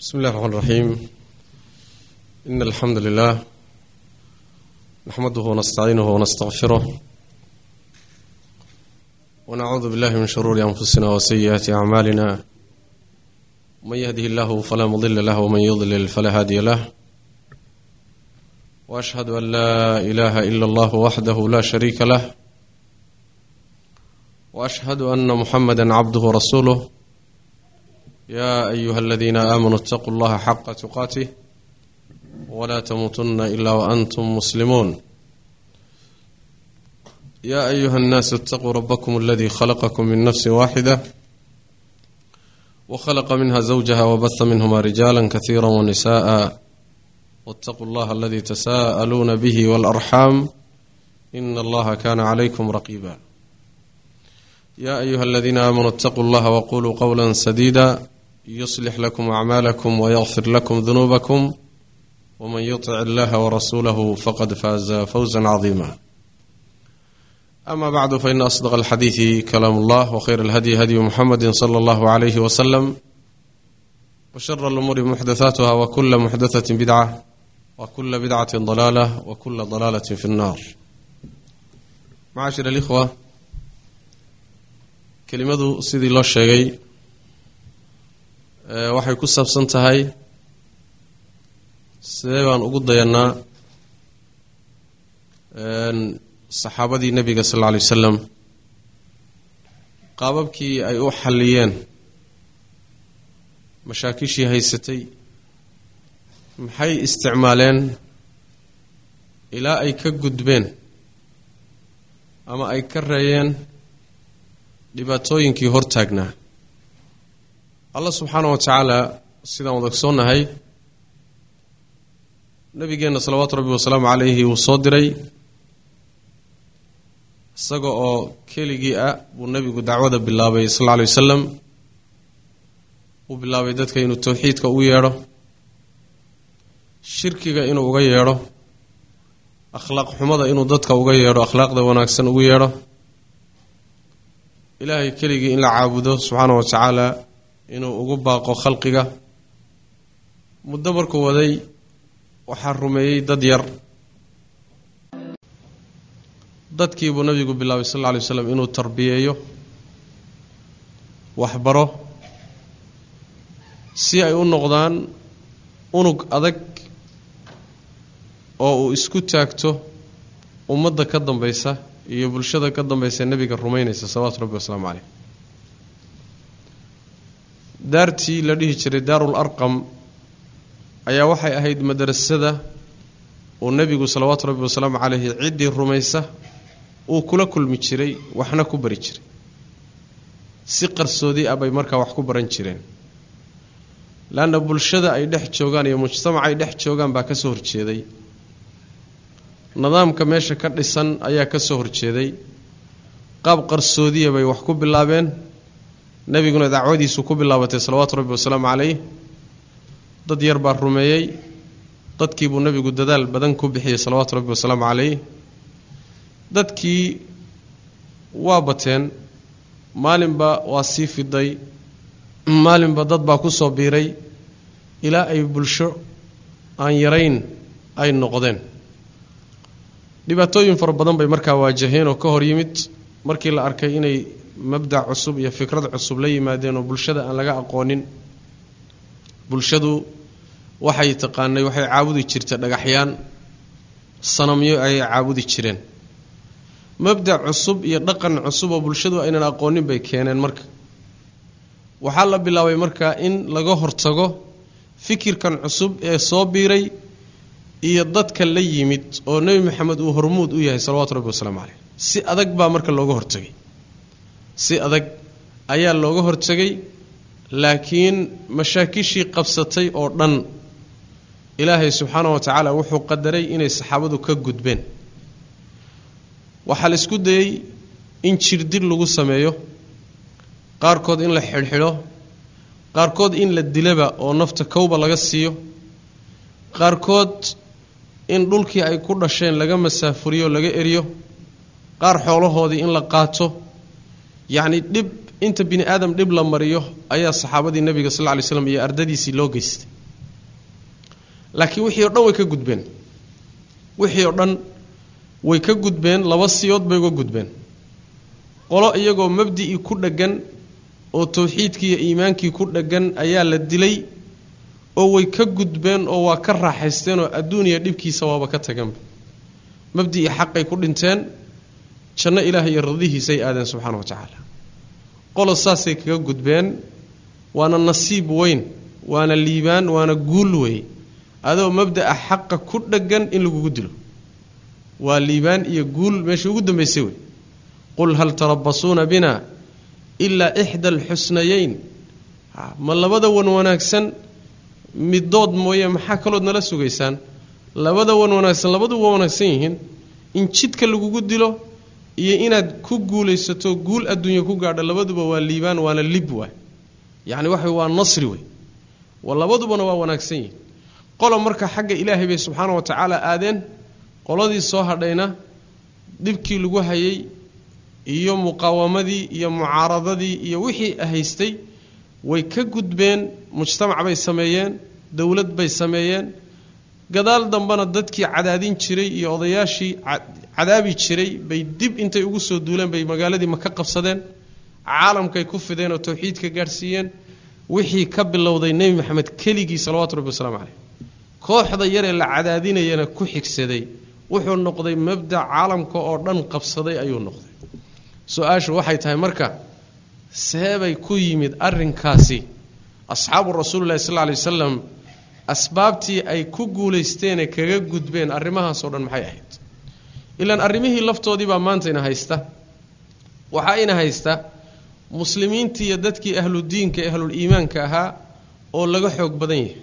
بسم الله الرحمن الرحيم إن الحمد لله نحمده ونستعينه ونستغفره ونعوذ بالله من شرور أنفسنا وسيئات أعمالنا من يهده الله فلا مضل له ومن يضلل فلا هادي له وأشهد أن لا إله إلا الله وحده لا شريك له وأشهد أن محمدا عبده ورسوله يا أيها الذين آمنوا اتقوا الله حق تقاته ولا تموتن إلا وأنتم مسلمون يا أيها الناس اتقوا ربكم الذي خلقكم من نفس واحدة وخلق منها زوجها وبث منهما رجالا كثيرا ونساء واتقوا الله الذي تساءلون به والأرحام إن الله كان عليكم رقيبا يا أيها الذين آمنوا اتقوا الله وقولوا قولا سديدا يصلح لكم أعمالكم ويغفر لكم ذنوبكم ومن يطع الله ورسوله فقد فاز فوزا عظيما أما بعد فإن أصدق الحديث كلام الله وخير الهدي هدي محمد صلى الله عليه وسلم وشر الأمور محدثاتها وكل محدثة بدعة وكل بدعة ضلالة وكل ضلالة في النار معاشر الإخوة kelimadu sidii loo sheegay waxay ku saabsan tahay sidee baan ugu dayannaa saxaabadii nebiga sal alla alay wasalam qaababkii ay u xalliyeen mashaakishii haysatay maxay isticmaaleen ilaa ay ka gudbeen ama ay ka reeyeen dhibaatooyinkii hortaagnaa allah subxaana wa tacaala sidaan wada ogsoonnahay nabigeenna salawaatu rabbi wasalaamu calayhi wuu soo diray isaga oo keligii ah buu nebigu dacwada bilaabay sal alla alay wasalam uu bilaabay dadka inuu towxiidka ugu yeedho shirkiga inuu uga yeedho akhlaaq xumada inuu dadka uga yeedho akhlaaqda wanaagsan ugu yeedho ilaahay keligii in la caabudo subxaana wa tacaala inuu ugu baaqo khalqiga muddo markuu waday waxaa rumeeyey dad yar dadkiibuu nabigu bilaabay sal alla alay waslam inuu tarbiyeeyo waxbaro si ay u noqdaan unug adag oo uu isku taagto ummadda ka dambaysa iyo bulshada ka dambaysa nebiga rumaynaysa salawaatu rabbi wasalaamu caleyh daartii la dhihi jiray daarul arqam ayaa waxay ahayd madrasada uu nebigu salawaatu rabbi wasalaamu caleyhi ciddii rumaysa uu kula kulmi jiray waxna ku bari jiray si qarsoodi ah bay markaa wax ku baran jireen leanna bulshada ay dhex joogaan iyo mujtamaca ay dhex joogaan baa ka soo horjeeday nidaamka meesha ka dhisan ayaa ka soo horjeeday qaab qarsoodiya bay wax ku bilaabeen nebiguna dacwadiisu ku bilaabatay salawaatu rabbi wasalaamu caleyh dad yar baa rumeeyey dadkiibuu nebigu dadaal badan ku bixiyey salawaatu rabbi wasalaamu caleyh dadkii waa bateen maalinba waa sii fiday maalinba dad baa ku soo biiray ilaa ay bulsho aan yarayn ay noqdeen dhibaatooyin fara badan bay markaa waajaheen oo ka hor yimid markii la arkay inay mabdac cusub iyo fikrad cusub la yimaadeen oo bulshada aan laga aqoonin bulshadu waxay taqaanay waxay caabudi jirta dhagaxyaan sanamyo ayay caabudi jireen mabdac cusub iyo dhaqan cusub oo bulshadu aynan aqoonin bay keeneen marka waxaa la bilaabay markaa in laga hortago fikirkan cusub ee soo biiray iyo dadka la yimid oo nebi maxamed uu hormuud u yahay salawatu rabbi wasalaamu caleyh si adag baa marka looga hortegay si adag ayaa looga hortegay laakiin mashaakishii qabsatay oo dhan ilaahay subxaana wa tacaala wuxuu qadaray inay saxaabadu ka gudbeen waxaa la isku dayey in jirdil lagu sameeyo qaarkood in la xidhxidho qaarkood in la dilaba oo nafta kowba laga siiyo qaarkood in dhulkii ay ku dhasheen laga masaafuriyo laga eriyo qaar xoolahoodii in la qaato yacni dhib inta bini aadam dhib la mariyo ayaa saxaabadii nebiga sal lla ly slam iyo ardadiisii loo geystay laakiin wixii o dhan way ka gudbeen wixii oo dhan way ka gudbeen laba siyood bay uga gudbeen qolo iyagoo mabdi'ii ku dheggan oo tawxiidkii iyo iimaankii ku dheggan ayaa la dilay oo way ka gudbeen oo waa ka raaxaysteen oo adduuniya dhibkiisa waaba ka taganba mabdi'ii xaqay ku dhinteen janno ilaah iyo radihiisay aadeen subxaana wa tacaala qolo saasay kaga gudbeen waana nasiib weyn waana liibaan waana guul wey adoo mabda'a xaqa ku dheggan in lagugu dilo waa liibaan iyo guul meeshii ugu dambaysay wey qul hal tarabasuuna bina ilaa ixda alxusnayeyn ma labada wan wanaagsan midood mooye maxaa kalood nala sugaysaan labada wan wanaagsan labadu waa wanaagsan yihiin in jidka lagugu dilo iyo inaad ku guulaysato guul adduunya ku gaadho labaduba waa liibaan waana lib waay yacni waxa waa nasri wey labadubana waa wanaagsan yihiin qolo marka xagga ilaahay bay subxaana wa tacaala aadeen qoladii soo hadhayna dhibkii lagu hayay iyo muqaawamadii iyo mucaaradadii iyo wixii haystay way ka gudbeen mujtamac bay sameeyeen dowlad bay sameeyeen gadaal dambena dadkii cadaadin jiray iyo odayaashii cadaabi jiray bay dib intay ugu soo duuleen bay magaaladii maka qabsadeen caalamkay ku fideen oo tawxiidka gaadhsiiyeen wixii ka bilowday nebi maxamed keligii salawatu rabbi wasalaamu caleyh kooxda yaree la cadaadinayana ku xigsaday wuxuu noqday mabdac caalamka oo dhan qabsaday ayuu noqday su-aashu waxay tahay marka seebay ku yimid arrinkaasi asxaabu rasuulillahi sal lla lay wasalam asbaabtii ay ku guulaysteenee kaga gudbeen arrimahaasoo dhan maxay ahayd ilaan arrimihii laftoodii baa maanta ina haysta waxaa ina haysta muslimiintii iyo dadkii ahludiinka ee ahluliimaanka ahaa oo laga xoog badan yahay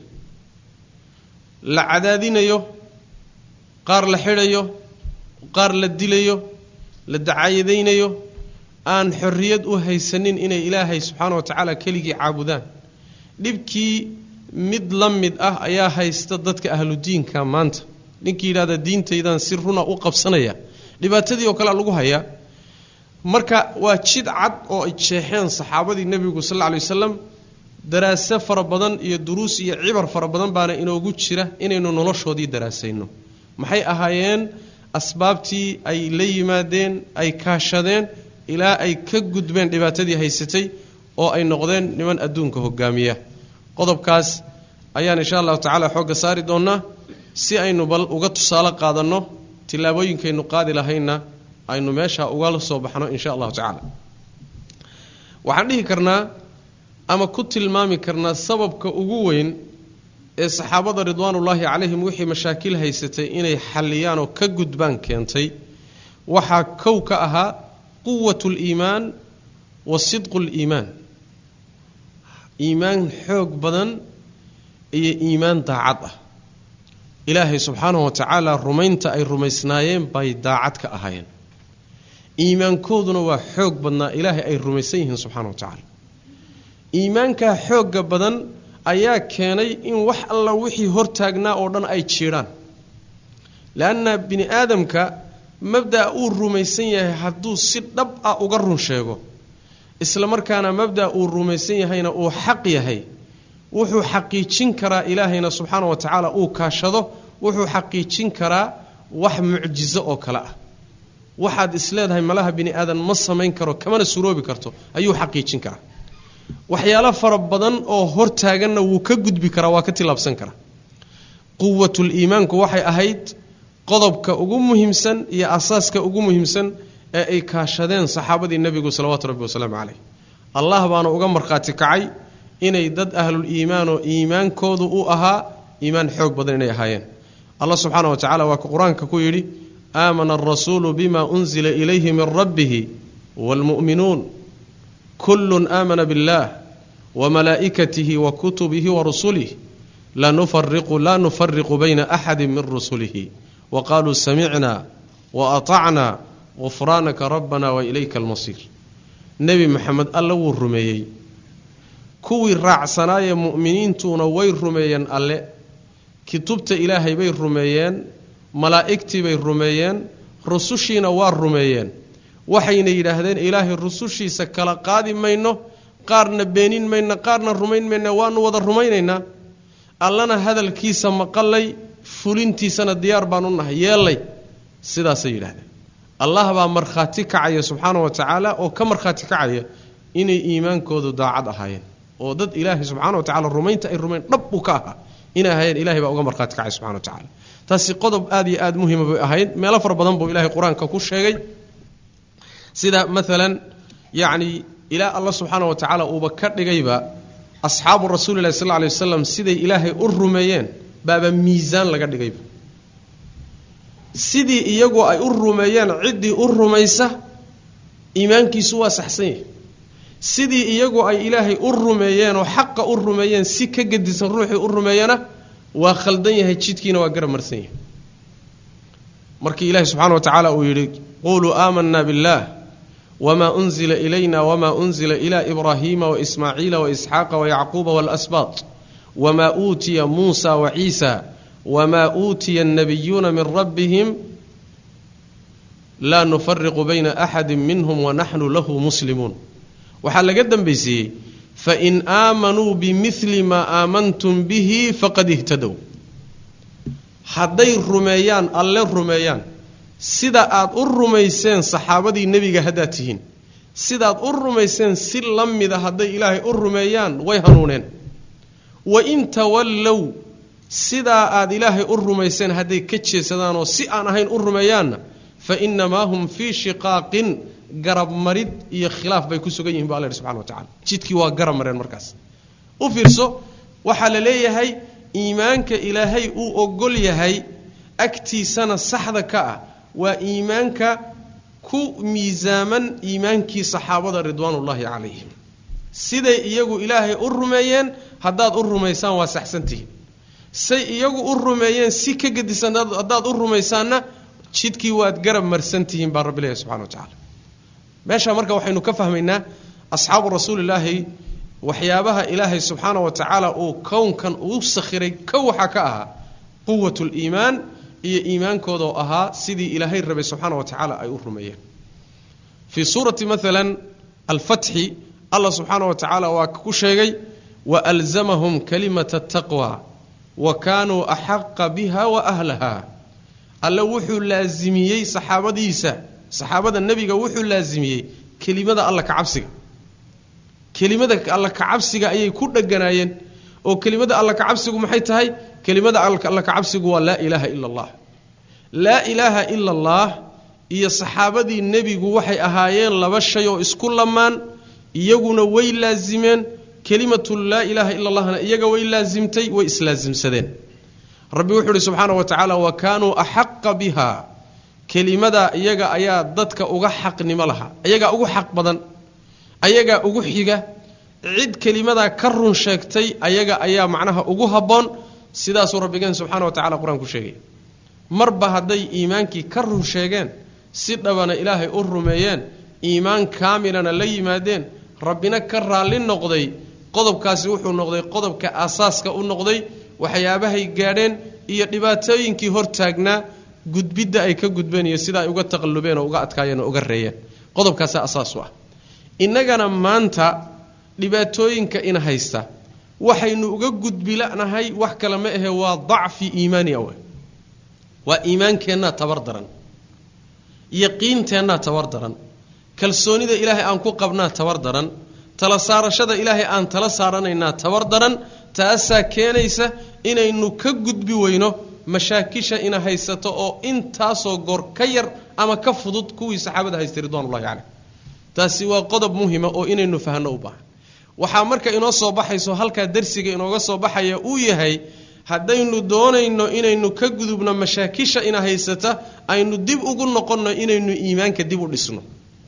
la cadaadinayo qaar la xidhayo qaar la dilayo la dacaayadaynayo aan xorriyad u haysanin inay ilaahay subxaana wa tacaala keligii caabudaan dhibkii mid la mid ah ayaa haysta dadka ahludiinka maanta ninkii yidhahda diintaydan si runa u qabsanaya dhibaatadii oo kalea lagu hayaa marka waa jid cad oo ay jeexeen saxaabadii nebigu sal lla lay wasalam daraase fara badan iyo duruus iyo cibar fara badan baana inoogu jira inaynu noloshoodii daraasayno maxay ahaayeen asbaabtii ay la yimaadeen ay kaashadeen ilaa ay ka gudbeen dhibaatadii haysatay oo ay noqdeen niman adduunka hogaamiya qodobkaas ayaan insha allahu tacaala xoogga saari doonnaa si aynu bal uga tusaale qaadanno tillaabooyinkaynu qaadi lahaynna aynu meesha ugala soo baxno insha allahu tacaala waxaan dhihi karnaa ama ku tilmaami karnaa sababka ugu weyn ee saxaabada ridwaanullaahi calayhim wixii mashaakil haysatay inay xalliyaan oo ka gudbaan keentay waxaa kow ka ahaa quwat liimaan wa sidqu liimaan iimaan xoog badan iyo iimaan daacad ah ilaahay subxaanahu wa tacaala rumaynta ay rumaysnaayeen bay daacad ka ahaayeen iimaankooduna waa xoog badnaa ilaahay ay rumaysan yihiin subxana wa tacaala iimaankaa xoogga badan ayaa keenay in wax alla wixii hortaagnaa oo dhan ay jiidhaan leanna bini aadamka mabda'a uu rumaysan yahay hadduu si dhab ah uga run sheego isla markaana mabda'a uu rumaysan yahayna uu xaq yahay wuxuu xaqiijin karaa ilaahayna subxaana wa tacaala uu kaashado wuxuu xaqiijin karaa wax mucjizo oo kale ah waxaad isleedahay malaha bini aadan ma samayn karo kamana suroobi karto ayuu xaqiijin karaa waxyaalo fara badan oo hortaaganna wuu ka gudbi karaa waa ka tilaabsan karaa quwatul iimaanku waxay ahayd qodobka ugu muhiimsan iyo asaaska ugu muhiimsan ee ay kaashadeen saxaabadii nebigu salawaatu rabbi wasalaamu caleyh allah baana uga markhaati kacay inay dad ahlul iimaanoo iimaankoodu u ahaa iimaan xoog badan inay ahaayeen allah subxaana wa tacala waa ka qur-aanka ku yidhi aamana alrasuulu bima unzila ilayhi min rabbihi waalmu'minuun kullun aamana biاllah wamalaa'ikatihi wa kutubihi wa rusulih lanufariqu laa nufariqu bayna axadi min rusulihi wa qaluu samicna wa atacna gufraanaka rabbana wa ilayka almasiir nebi maxamed alla wuu rumeeyey kuwii raacsanaayee mu'miniintuuna way rumeeyeen alle kutubta ilaahay bay rumeeyeen malaa'igtii bay rumeeyeen rusushiina waa rumeeyeen waxayna yidhaahdeen ilaahay rusushiisa kala qaadi mayno qaarna beenin mayno qaarna rumayn mayna waanu wada rumaynaynaa allana hadalkiisa maqalay fulintiisana diyaar baan u nahay yeellay sidaasay yidhahdeen allah baa markhaati kacaya subxaana wa tacaala oo ka markhaati kacaya inay iimaankoodu daacad ahaayeen oo dad ilaahay subxana wa tacala rumaynta ay rumayn dhab uu ka ahaa inay ahaayeen ilahay baa uga markhaati kacay subxana wa tacala taasi qodob aad iyo aad muhima bay ahayd meelo fara badan buu ilahay qur-aanka ku sheegay sida maalan yacni ilaa allah subxaana wa tacaala uuba ka dhigayba asxaabu rasuulilahi sal lay wasalam siday ilaahay u rumeeyeen baaba miisaan laga dhigayba sidii iyagu ay u rumeeyeen ciddii u rumaysa iimaankiisu waa saxsan yahay sidii iyagu ay ilaahay u rumeeyeen oo xaqa u rumeeyeen si ka gedisan ruuxii u rumeeyana waa khaldan yahay jidkiina waa garab marsan yahay markii ilaahi subxana wa tacaala uu yidhi quluu aamanaa biاllah wma unzila ilayna wma unzila ila ibraahiima waismaaciila waisxaaqa wayacquuba walasbaat wma uutiya muusa waciisa wma uutiya annabiyuuna min rabbihim laa nufariqu bayna axadi minhum wanaxnu lahu muslimuun waxaa laga dambaysiiyey fain aamanuu bimili maa aamantum bihi faqad ihtadow hadday rumeeyaan alle rumeeyaan sida aad u rumayseen saxaabadii nebiga haddaad tihiin sidaad u rumayseen si la mida hadday ilaahay u rumeeyaan way hanuuneen wa in tawallow sidaa aad ilaahay u rumayseen hadday ka jeesadaanoo si aan ahayn u rumeeyaanna fa innamaa hum fii shiqaaqin garab marid iyo khilaaf bay ku sugan yihin bu alla yidhi subxana wa tacala jidkii waa garab mareen markaas u fiirso waxaa la leeyahay iimaanka ilaahay uu ogol yahay agtiisana saxda ka ah waa iimaanka ku miisaaman iimaankii saxaabada ridwaanullaahi calayhim siday iyagu ilaahay u rumeeyeen haddaad u rumaysaan waa saxsantihiin say iyagu u rumeeyeen si ka gedisan haddaad u rumaysaanna jidkii waad garab marsantihiin baa rabbi leeyahy subxana wa tacala meesha marka waxaynu ka fahmaynaa asxaabu rasuulilaahi waxyaabaha ilaahay subxaana wa tacaala uu kownkan uu sakhiray kow waxaa ka ahaa quwat liimaan iyo iimaankooda oo ahaa sidii ilaahay rabay subxaana wa tacaala ay u rumeeyeen fii suurati maalan alfatxi allah subxaana wa tacaala waa ku sheegay waalzamahum kalimata taqwa wa kaanuu axaqa biha wa ahlaha alle wuxuu laasimiyey saxaabadiisa saxaabada nebiga wuxuu laasimiyey kelimada alla ka cabsiga kelimada alla ka cabsiga ayay ku dheganaayeen oo kelimada alla ka cabsigu maxay tahay kelimada alla ka cabsigu waa laa ilaaha ila allah laa ilaaha ila allah iyo saxaabadii nebigu waxay ahaayeen laba shay oo isku lamaan iyaguna way laasimeen kelimatu laa ilaaha ila allahna iyaga way laasimtay way islaasimsadeen rabbi wuxuu ihi subxaana wa tacaala wa kaanuu axaqa biha kelimadaa iyaga ayaa dadka uga xaqnimo lahaa ayagaa ugu xaq badan ayagaa ugu xiga cid kelimadaa ka run sheegtay ayaga ayaa macnaha ugu habboon sidaasuu rabbigeen subxana wa tacala qur-aan ku sheegaya marba hadday iimaankii ka run sheegeen si dhabana ilaahay u rumeeyeen iimaan kaamilana la yimaadeen rabbina ka raalli noqday qodobkaasi wuxuu noqday qodobka aasaaska u noqday waxyaabahay gaadheen iyo dhibaatooyinkii hortaagnaa gudbidda ay ka gudbeen iyo sida ay uga taqallubeen oo uga adkaayeen oo uga reeyeen qodobkaasaa asaas u ah innagana maanta dhibaatooyinka ina haysta waxaynu uga gudbilanahay wax kale ma ahe waa dacfi iimaani awe waa iimaankeennaa tabar daran yaqiinteennaa tabar daran kalsoonida ilaahay aan ku qabnaa tabar daran tala saarashada ilaahay aan tala saaranaynaa tabar daran taasaa keenaysa inaynu ka gudbi weyno mashaakisha ina haysato oo intaasoo goor ka yar ama ka fudud kuwii saxaabada haystay ridwanullahi caleyh taasi waa qodob muhima oo inaynu fahno u baahan waxaa marka inoo soo baxayso halkaa darsiga inooga soo baxaya uu yahay haddaynu doonayno inaynu ka gudubno mashaakisha ina haysata aynu dib ugu noqonno inaynu iimaanka dib u dhisno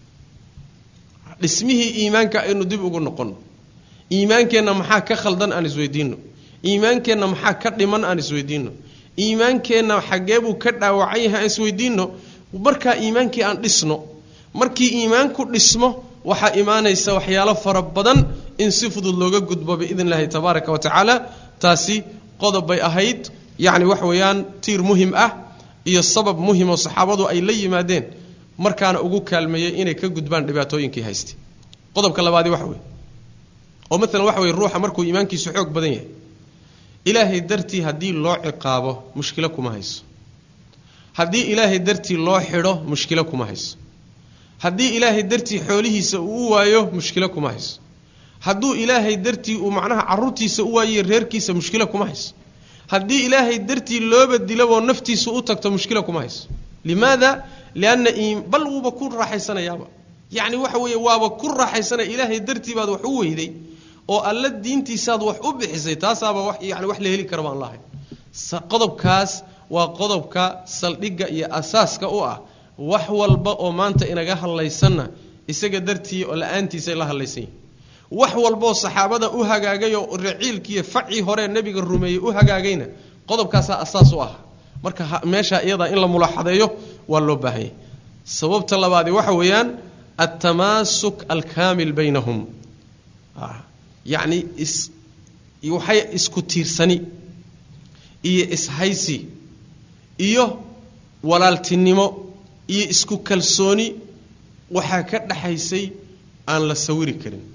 dhismihii iimaanka aynu dib ugu noqonno iimaankeenna maxaa ka khaldan aan isweydiinno iimaankeenna maxaa ka dhiman aan isweydiinno iimaankeenna xaggee buu ka dhaawacan yahay aan isweydiinno markaa iimaankii aan dhisno markii iimaanku dhismo waxaa imaanaysa waxyaalo fara badan in si fudud looga gudbo biidn illahi tabaaraka wa tacaala taasi qodob bay ahayd yacni wax weeyaan tiir muhim ah iyo sabab muhim oo saxaabadu ay la yimaadeen markaana ugu kaalmeeyey inay ka gudbaan dhibaatooyinkii haystay qodobka labaadi waxa weye oo maalan waxa weye ruuxa markuu iimaankiisu xoog badan yahay ilaahay dartii haddii loo ciqaabo mushkilo kuma hayso haddii ilaahay dartii loo xidho mushkilo kuma hayso haddii ilaahay dartii xoolihiisa uu u waayo mushkilo kuma hayso hadduu ilaahay dartii uu macnaha caruurtiisa u waayiyo reerkiisa mushkilo kuma hayso haddii ilaahay dartii looba dilaboo naftiisa u tagto mushkilo kuma hayso limaada lianna bal wuuba ku raaxaysanayaaba yacni waxa weeye waaba ku raaxaysanaya ilaahay dartii baad wax u weyday oo alla diintiisaad wax u bixisay taasaaba wax yani wax la heli kara baan lahayn qodobkaas waa qodobka saldhigga iyo asaaska u ah wax walba oo maanta inaga hadlaysanna isaga dartii oo la-aantiisay la hadlaysan yihin wax walbaoo saxaabada u hagaagay oo raciilkiiyo facii hore nebiga rumeeyey u hagaagayna qodobkaasaa asaas u ah marka meeshaa iyadaa in la mulaaxadeeyo waa loo baahanyay sababta labaadi waxa weeyaan altamaasuk alkaamil baynahum yacni is waxay isku tiirsani iyo ishaysi iyo walaaltinimo iyo isku kalsooni waxaa ka dhaxaysay aan la sawiri karin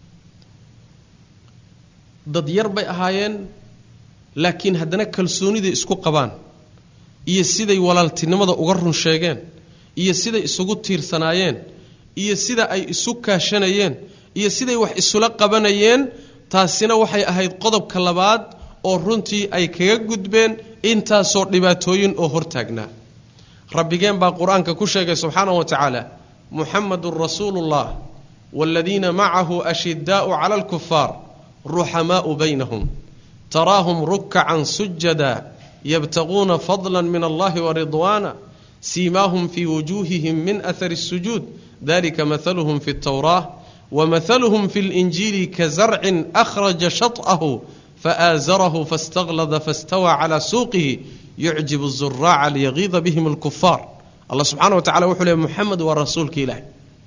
dad yar bay ahaayeen laakiin haddana kalsooniday isku qabaan iyo siday walaaltinimada uga run sheegeen iyo siday isugu tiirsanaayeen iyo sida ay isu kaashanayeen iyo siday wax isula qabanayeen taasina waxay ahayd qodobka labaad oo runtii ay kaga gudbeen intaasoo dhibaatooyin oo hortaagnaa rabbigeen baa qur-aanka ku sheegay subxaanahu wa tacaala muxamadun rasuulullah waaladiina macahu ashidaau cala alkufaar ruxamaau baynahum taraahum rukacan sujada yabtaquuna fadla min allahi waridwaana siimaahum fii wujuuhihim min ahari الsujuud dalika mahaluhum fi اtawraah wamahaluhum fi اlinjiili kazarcin akhraja shaط'ahu faaazarahu faاstaklada faاstawaa calى suuqihi yucjibu الzuraaca liyagiida bihim اlkufaar allah subxana wa tacala wuxuu leey muxamed waa rasuulka ilaahi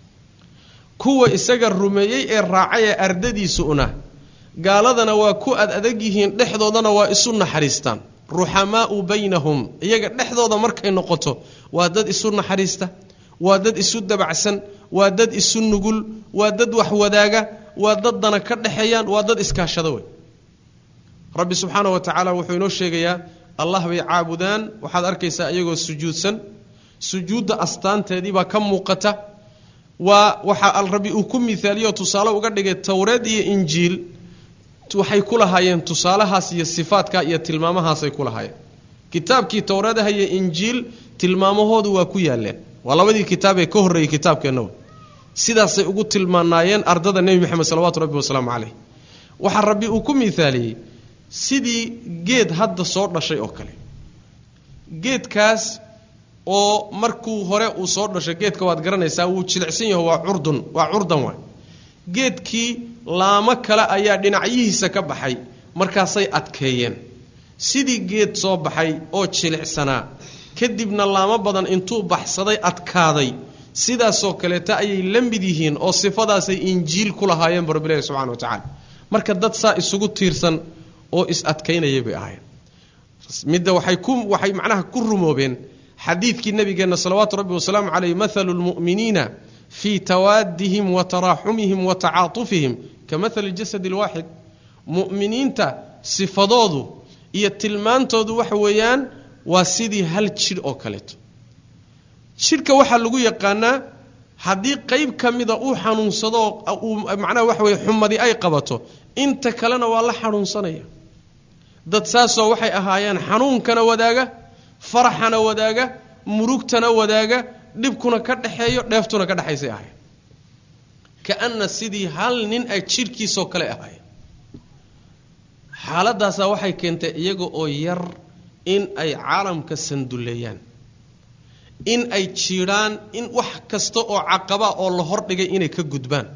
kuwa isaga rumeeyey ee raacay ee ardadiisu una gaaladana waa ku ad adag yihiin dhexdoodana waa isu naxariistaan ruxamaau baynahum iyaga dhexdooda markay noqoto waa dad isu naxariista waa dad isu dabacsan waa dad isu nugul waa dad wax wadaaga waa dad dana ka dhexeeyaan waa dad iskaashada wey rabbi subxaana wa tacaala wuxuu inoo sheegayaa allah bay caabudaan waxaad arkaysaa iyagoo sujuudsan sujuudda astaanteedii baa ka muuqata waa waxa rabbi uu ku miaaliyo tusaale uga dhigay towreed iyo injiil waxay ku lahaayeen tusaalahaas iyo sifaadka iyo tilmaamahaasay ku lahaayeen kitaabkii towreedaha iyo injiil tilmaamahoodu waa ku yaaleen waa labadii kitaab ee ka horreeyey kitaabkeennawa sidaasay ugu tilmaanaayeen ardada nebi moxamed salawatu rabbi wasalaamu caleyh waxaa rabbi uu ku miaaliyey sidii geed hadda soo dhashay oo kale geedkaas oo markuu hore uu soo dhashay geedka waad garanaysaa wuu jilicsan yaho waa curdun waa curdan waay geedkii laamo kale ayaa dhinacyihiisa ka baxay markaasay adkeeyeen sidii geed soo baxay oo jilicsanaa kadibna laamo badan intuu baxsaday adkaaday sidaasoo kaleeta ayay la mid yihiin oo sifadaasay injiil ku lahaayeen bu rabbilahi subxana wa tacaala marka dad saa isugu tiirsan oo is adkaynayay bay ahaayeen midda waxay ku waxay macnaha ku rumoobeen xadiidkii nabigeenna salawaatu rabbi wasalaamu caleyh mathalu lmu'miniina fii tawaadihim wa taraaxumihim wa tacaatufihim ka mathali jasadi lwaaxid mu'miniinta sifadoodu iyo tilmaantoodu waxa weeyaan waa sidii hal jidh oo kaleeto jidhka waxaa lagu yaqaanaa haddii qeyb ka mida uu xanuunsado uu macnaha waxa weye xumadi ay qabato inta kalena waa la xanuunsanaya dad saasoo waxay ahaayeen xanuunkana wadaaga faraxana wadaaga murugtana wadaaga dhibkuna ka dhexeeyo dheeftuna ka dhexaysay ahayen kaana sidii hal nin ay jidhkiisoo kale ahaayeen xaaladaasaa waxay keentay iyaga oo yar in ay caalamka sanduleeyaan in ay jiidhaan in wax kasta oo caqaba oo la hordhigay inay ka gudbaan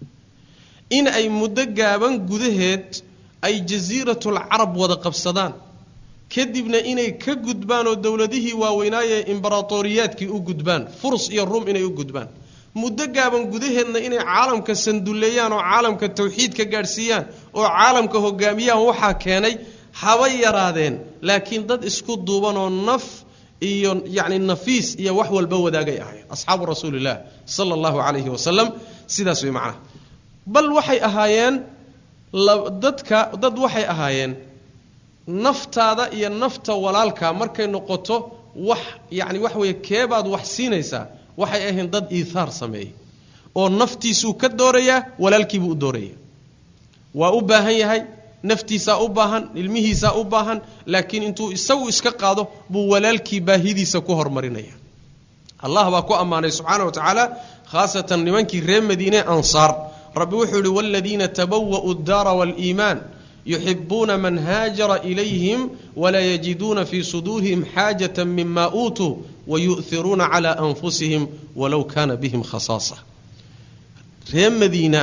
in ay muddo gaaban gudaheed ay jasiiratul carab wada qabsadaan kadibna inay ka gudbaan oo dowladihii waaweynaaye imbaratoriyaadkii u gudbaan furs iyo rum inay u gudbaan muddo gaaban gudaheedna inay caalamka sanduleeyaan oo caalamka tawxiid ka gaadhsiiyaan oo caalamka hogaamiyaan waxaa keenay haba yaraadeen laakiin dad isku duuban oo naf iyo yacni nafiis iyo wax walba wadaagay ahayn asxaabu rasuulillaah sala allahu calayhi wasalam sidaas way macnaha bal waxay ahaayeen dadka dad waxay ahaayeen naftaada iyo nafta walaalkaa markay noqoto wax yacni waxa weeye keebaad wax siinaysaa waxay ahayn dad iithaar sameeyey oo naftiisuu ka doorayaa walaalkiibuu u dooraya waa u baahan yahay naftiisaa u baahan ilmihiisaa u baahan laakiin intuu isagu iska qaado buu walaalkii baahidiisa ku hormarinaya allah baa ku ammaanay subxaana wa tacaala khaasatan nimankii reer madiine ansaar rabbi wuxuu yihi waaladiina tabawa'u daara waaliimaan yuxibuuna man haajara ilayhim walaa yajiduuna fii suduurihim xaajata mima uutuu wayu'hiruuna cala anfusihim walow kaana bihim khasaasa reer madiina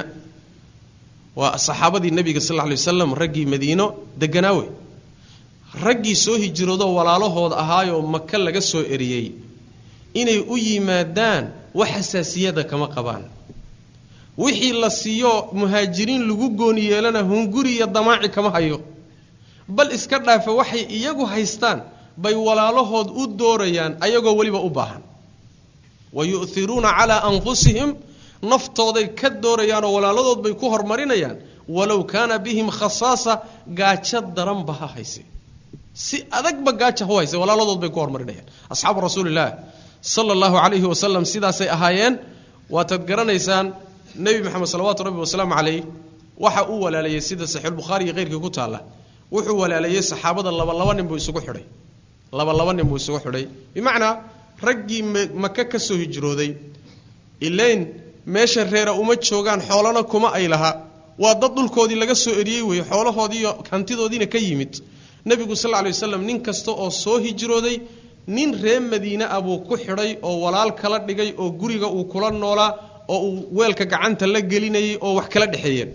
waa saxaabadii nebiga sal lla lay waslam raggii madiino deganaa wey raggii soo hijroodoo walaalahooda ahaayoo maka laga soo eriyey inay u yimaadaan wax xasaasiyada kama qabaan wixii la siiyo muhaajiriin lagu gooni yeelana hunguri iyo damaaci kama hayo bal iska dhaafe waxay iyagu haystaan bay walaalahood u doorayaan ayagoo weliba u baahan wa yu'hiruuna calaa anfusihim naftooday ka doorayaanoo walaaladood bay ku hormarinayaan walow kaana bihim khasaasa gaajo daranba ha hayse si adagba gaaja hu hayse walaaladood bay ku hormarinayaan asxaabu rasuulillaah sala allahu calayhi wasalam sidaasay ahaayeen waataad garanaysaan nebi maxamed salawaatu rabbi wasalaamu calayh waxa uu walaalayey sida saxiixulbukhaari iyo keyrkii ku taalla wuxuu walaalayey saxaabada laba laba nin buu isugu xidhay laba laba nin buu isugu xidhay bimacnaa raggii maka ka soo hijrooday ilayn meesha reera uma joogaan xoolana kuma ay laha waa dad dhulkoodii laga soo eriyey weeye xoolahoodiiyo hantidoodiina ka yimid nebigu sal lla lay waslam nin kasta oo soo hijrooday nin reer madiine ah buu ku xidhay oo walaal kala dhigay oo guriga uu kula noolaa oo uu weelka gacanta la gelinayay oo wax kala dhexeeyeen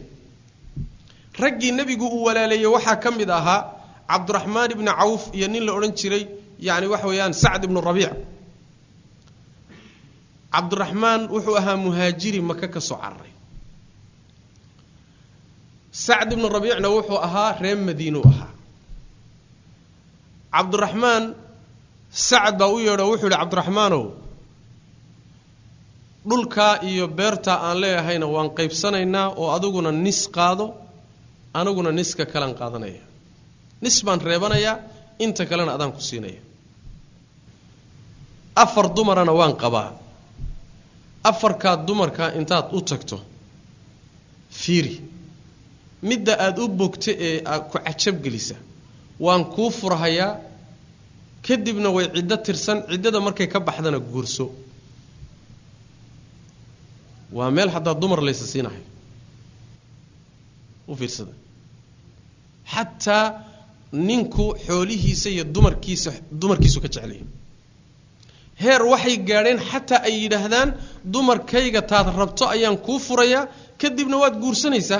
raggii nebigu uu walaaleeyey waxaa ka mid ahaa cabdiraxmaan ibni cawf iyo nin la odhan jiray yani waxa weeyaan sacd ibnu rabiic cabdiraxmaan wuxuu ahaa muhaajiri maka ka soo cararay sacd ibnu rabiicna wuxuu ahaa reer madiinuu ahaa cabdiraxmaan sacad baa u yeedho wuxuu yihi cabdiraxmaanow dhulkaa iyo beertaa aan leeyahayna waan qaybsanaynaa oo adiguna nis qaado aniguna niska kalan qaadanaya nis baan reebanayaa inta kalena adaan ku siinaya afar dumarana waan qabaa afarkaa dumarkaa intaad u tagto fiiri midda aada u bogta ee ku cajabgelisa waan kuu furhayaa kadibna way ciddo tirsan ciddada markay ka baxdana guurso waa meel haddaa dumar laysa siinahay u fiirsada xataa ninku xoolihiisa iyo dumarkiisa dumarkiisu ka jeclaya heer waxay gaadheen xataa ay yidhaahdaan dumarkayga taad rabto ayaan kuu furayaa kadibna waad guursanaysaa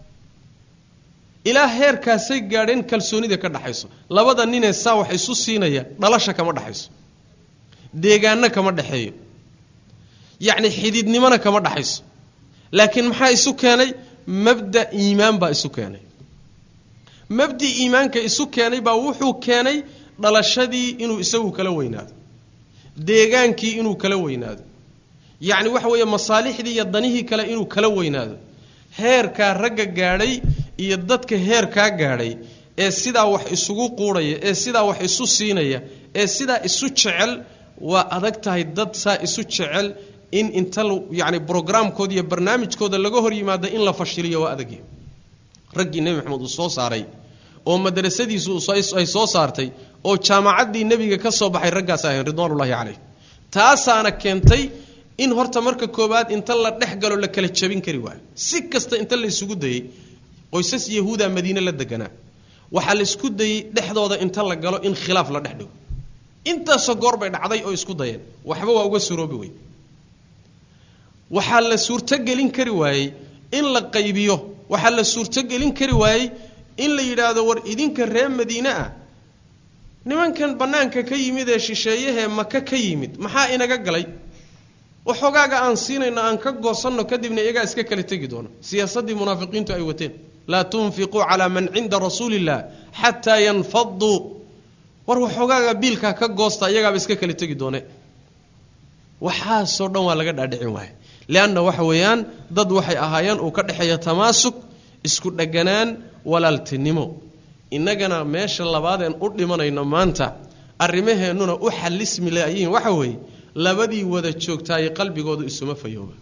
ilaa heerkaasay gaadheen kalsoonida ka dhaxayso labada ninee saa wax isu siinaya dhalasha kama dhaxayso deegaanno kama dhexeeyo yacni xididnimona kama dhaxayso laakiin maxaa isu keenay mabda iimaan baa isu keenay mabdi iimaanka isu keenay baa wuxuu keenay dhalashadii inuu isagu kala weynaado deegaankii inuu kala weynaado yacni waxa weeye masaalixdii iyo danihii kale inuu kala weynaado heerkaa ragga gaadhay iyo dadka heerkaa gaadhay ee sidaa wax isugu quudhaya ee sidaa wax isu siinaya ee sidaa isu jecel waa adag tahay dad saa isu jecel in inta yani brograamkooda iyo barnaamijkooda laga hor yimaado in la fashiliyo waa adagya raggii nebi maxamed uu soo saaray oo madrasadiisu ay soo saartay oo jaamacaddii nebiga ka soo baxay raggaas ahayn ridwaanullahi caleyh taasaana keentay in horta marka koowaad inta la dhex galo la kala jabin kari waayo si kasta inta la isugu dayey qoysas yahuuda madiine la deganaa waxaa la isku dayey dhexdooda inta la galo in khilaaf la dhex dhigo intaasoo goor bay dhacday oo isku dayeen waxba waa uga suroobi wey waxaa la suurtogelin kari waayey in la qaybiyo waxaa la suurtogelin kari waayey in la yidhaahdo war idinka reer madiine ah nimankan bannaanka ka yimid ee shisheeyahee maka ka yimid maxaa inaga galay waxoogaaga aan siinayno aan ka goosanno kadibna iyagaa iska kala tegi doono siyaasaddii munaafiqiintu ay wateen laa tunfiquu calaa man cinda rasuuli illah xataa yanfaduu war waxoogaaga biilkaa ka goosta iyagaaba iska kala tegi doone waxaasoo dhan waa laga dhaadhicin waaya leanna waxa weeyaan dad waxay ahaayeen uu ka dhexeeya tamaasuk isku dheganaan walaaltinimo innagana meesha labaadeen u dhimanayno maanta arrimaheennuna u xallismi laayiin waxa weeye labadii wada joogtaaye qalbigoodu isuma fayooba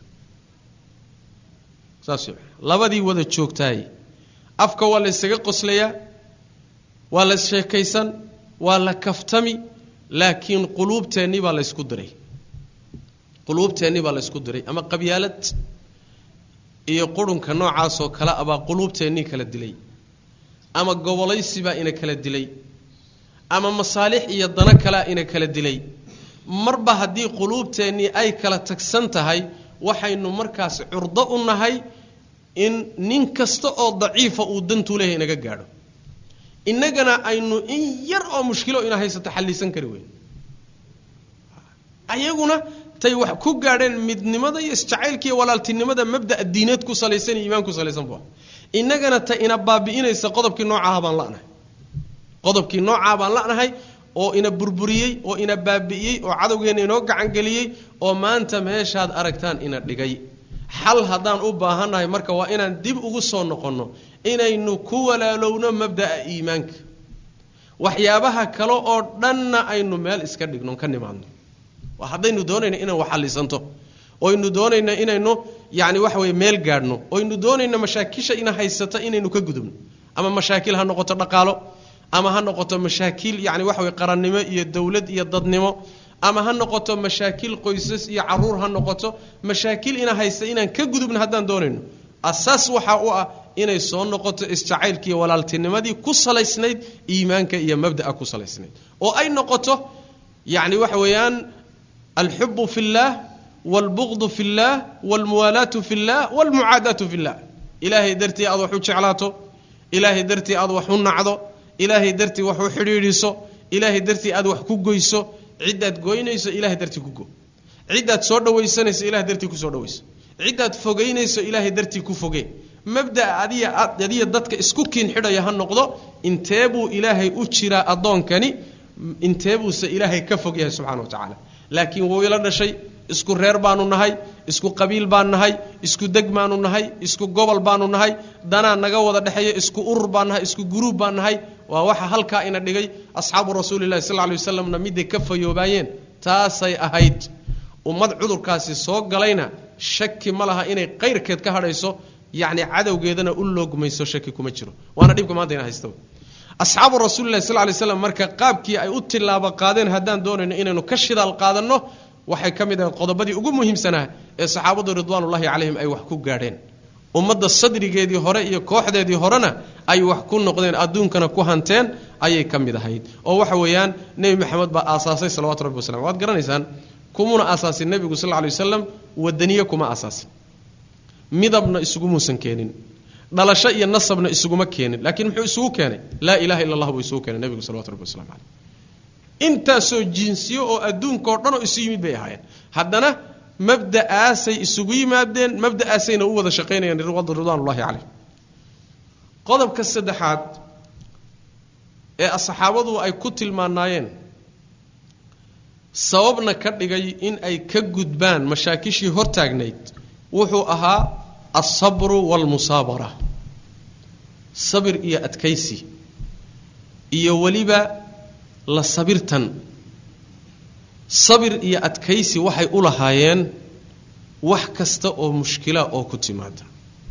saas labadii wada joogtaaye afka waa la ysaga qoslayaa waa la sheekaysan waa la kaftami laakiin quluubteennii baa la ysku diray quluubteennii baa la ysku diray ama qabyaalad iyo qurunka noocaasoo kale abaa quluubteennii kala dilay ama gobolaysi baa ina kala dilay ama masaalix iyo dano kalea ina kala dilay marba haddii quluubteennii ay kala tagsan tahay waxaynu markaas curdo u nahay in nin kasta oo daciifa uu dantuu leeyahay inaga gaadho innagana aynu in yar oo mushkilo ina haysato xallisan kari weyn ayaguna tay wax ku gaadheen midnimada iyo isjacaylka iyo walaaltinimada mabda'a diineed ku salaysan iyo iimaan ku salaysan bu innagana ta ina baabi'inaysa qodobkii noocaha baan la'nahay qodobkii noocaa baan la'nahay oo ina burburiyey oo ina baabi'iyey oo cadowgeenna inoo gacangeliyey oo maanta meeshaad aragtaan ina dhigay xal haddaan u baahannahay marka waa inaan dib ugu soo noqonno inaynu ku walaalowno mabda'a iimaanka waxyaabaha kale oo dhanna aynu meel iska dhigno ka nimaadno haddaynu doonayno inaan waxallisanto oynu doonayno inaynu yani waxa weye meel gaadhno oynu doonayno mashaakisha ina haysata inaynu ka gudubno ama mashaakil ha noqoto dhaqaalo ama ha noqoto mashaakil yani waxa weye qarannimo iyo dowlad iyo dadnimo ama ha noqoto mashaakil qoysas iyo caruur ha noqoto mashaakil ina haysta inaan ka gudubno haddaan doonayno asaas waxaa u ah inay soo noqoto isjacaylkiiyo walaaltinimadii ku salaysnayd iimaanka iyo mabda'a ku salaysnayd oo ay noqoto yani waxa weeyaan alxubu fi اllah wاlbugdu fi اllah wاlmuwaalaatu fi اllah wاlmucaadaatu fi اllah ilaahay dartii aad wax u jeclaato ilaahay dartii aad wax u nacdo ilaahay dartii wax u xidhiidhiso ilaahay dartii aad wax ku goyso ciddaad goynayso ilahay dartii ku go ciddaad soo dhawaysanayso ilahay dartii kusoo dhawayso ciddaad fogaynayso ilaahay dartii ku foge mabda'a adiya adiya dadka isku kiin xidhaya ha noqdo intee buu ilaahay u jiraa addoonkani intee buuse ilaahay ka fog yahay subxana wa tacaala laakiin wuu ila dhashay isku reer baanu nahay isku qabiil baan nahay isku deg baanu nahay isku gobol baanu nahay danaa naga wada dhexeeya isku urur baan nahay isku guruub baan nahay waa waxa halkaa ina dhigay asxaabu rasuulilahi sal lay waslamna miday ka fayoobaayeen taasay ahayd ummad cudurkaasi soo galayna shaki ma laha inay qayrkeed ka hadhayso yacni cadowgeedana u loogmayso shaki kuma jiro waana dhibka maanta ina haysta asxaabu rasuulilahi sal lay slam marka qaabkii ay u tilaabo qaadeen haddaan doonayno inaynu ka shidaal qaadanno waxay ka mid ahayd qodobadii ugu muhiimsanaa ee saxaabadu ridwaanullahi calayhim ay wax ku gaadheen ummadda sadrigeedii hore iyo kooxdeedii horena ay wax ku noqdeen adduunkana ku hanteen ayay ka mid ahayd oo waxa weeyaan nebi maxamed baa aasaasay salawatu rabbi wasalam waad garanaysaan kumuna aasaasin nebigu sal lla lay wasalam wadaniye kuma aasaasin midabna isugumuusan keenin dhalasho iyo nasabna isuguma keenin laakiin muxuu isugu keenay laa ilaha illa allah buu isugu keenay nebigu salawatu rabbi waslamu caleyh intaasoo jinsiyo oo adduunka oo dhan oo isu yimid bay ahaayeen haddana mabda'aasay isugu yimaadeen mabda'aasayna u wada shaqaynayaan ridwaanullahi caleyh qodobka saddexaad ee saxaabadu ay ku tilmaanaayeen sababna ka dhigay in ay ka gudbaan mashaakishii hortaagnayd wuxuu ahaa alsabru waalmusaabara sabir iyo adkaysi iyo weliba la sabirtan sabir iyo adkaysi waxay u lahaayeen wax kasta oo mushkila oo ku timaada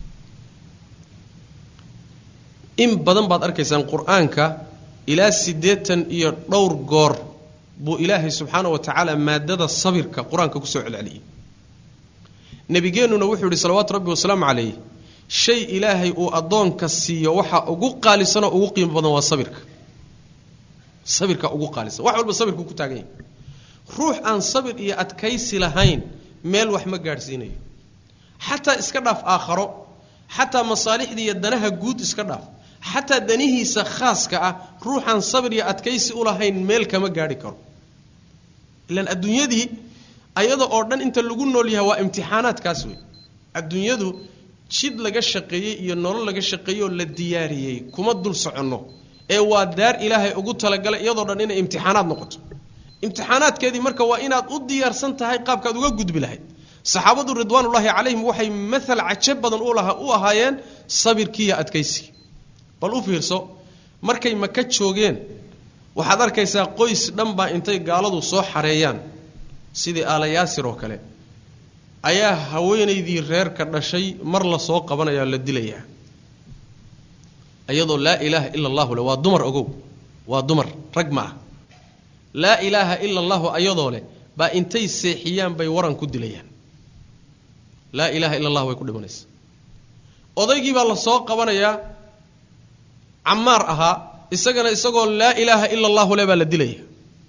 in badan baad arkaysaan qur-aanka ilaa siddeetan iyo dhowr goor buu ilaahay subxaana wa tacaala maadada sabirka qur-aanka kusoo celceliyey nebigeennuna wuxuu yihi salawaatu rabbi wasalaamu calayh shay ilaahay uu addoonka siiyo waxa ugu qaalisanoo ugu qiimo badan waa sabirka sabirka ugu qaalisan wax walba sabirku ku taagan yahay ruux aan sabir iyo adkaysi lahayn meel wax ma gaadhsiinayo xataa iska dhaaf aakharo xataa masaalixda iyo danaha guud iska dhaaf xataa danihiisa khaaska ah ruuxaan sabir iyo adkaysi u lahayn meel kama gaadhi karo ilaan adduunyadii ayada oo dhan inta lagu nool yahay waa imtixaanaadkaas wey adduunyadu jid laga shaqeeyey iyo nolol laga shaqeeyey oo la diyaariyey kuma dul soconno ee waa daar ilaahay ugu talagalay iyadoo dhan inay imtixaanaad noqoto imtixaanaadkeedii marka waa inaad u diyaarsan tahay qaabkaad uga gudbi lahayd saxaabadu ridwaanullaahi calayhim waxay maal caje badan u ahaayeen sabirkiiyo adkaysigii bal u fiirso markay maka joogeen waxaad arkaysaa qoys dhan baa intay gaaladu soo xareeyaan sidii aalayaasir oo kale ayaa haweenaydii reerka dhashay mar la soo qabanaya la dilayaa iyadoo laa ilaaha ila allahu le waa dumar ogow waa dumar rag ma ah laa ilaaha ila allahu ayadoo leh baa intay seexiyaan bay waran ku dilayaan laa ilaaha ila allah way ku dhimanaysa odaygii baa la soo qabanayaa camaar ahaa isagana isagoo laa ilaaha ila allahu le baa la dilaya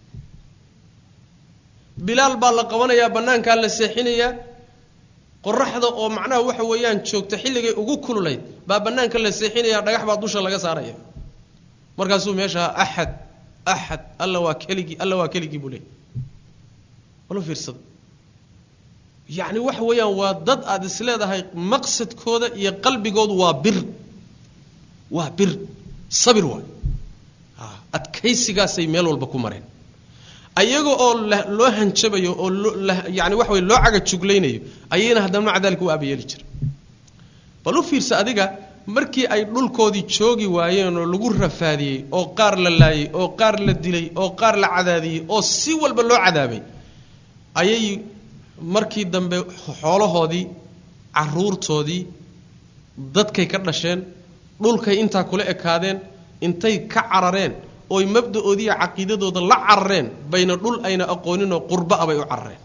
bilaal baa la qabanayaa bannaankaa la seexinayaa qoraxda oo macnaha waxa weeyaan joogta xilligay ugu kululayd baa bannaanka la seexinaya dhagax baa dusha laga saaraya markaasuu meesha axad axad alla waa keligii alla waa keligii buu leeyay walo fiirsada yacni waxa weeyaan waa dad aada is leedahay maqsadkooda iyo qalbigoodu waa bir waa bir sabir waay adkaysigaasay meel walba ku mareen ayaga oo loo hanjabayo oo yani waxa wey loo caga juglaynayo ayayna haddana maca dalika u aabayeeli jira bal u fiirsa adiga markii ay dhulkoodii joogi waayeen oo lagu rafaadiyey oo qaar la laayey oo qaar la dilay oo qaar la cadaadiyey oo si walba loo cadaabay ayay markii dambe xoolahoodii caruurtoodii dadkay ka dhasheen dhulkay intaa kula ekaadeen intay ka carareen ooy mabda-oodiiya caqiidadooda la carareen bayna dhul ayna aqooninoo qurba a bay u carareen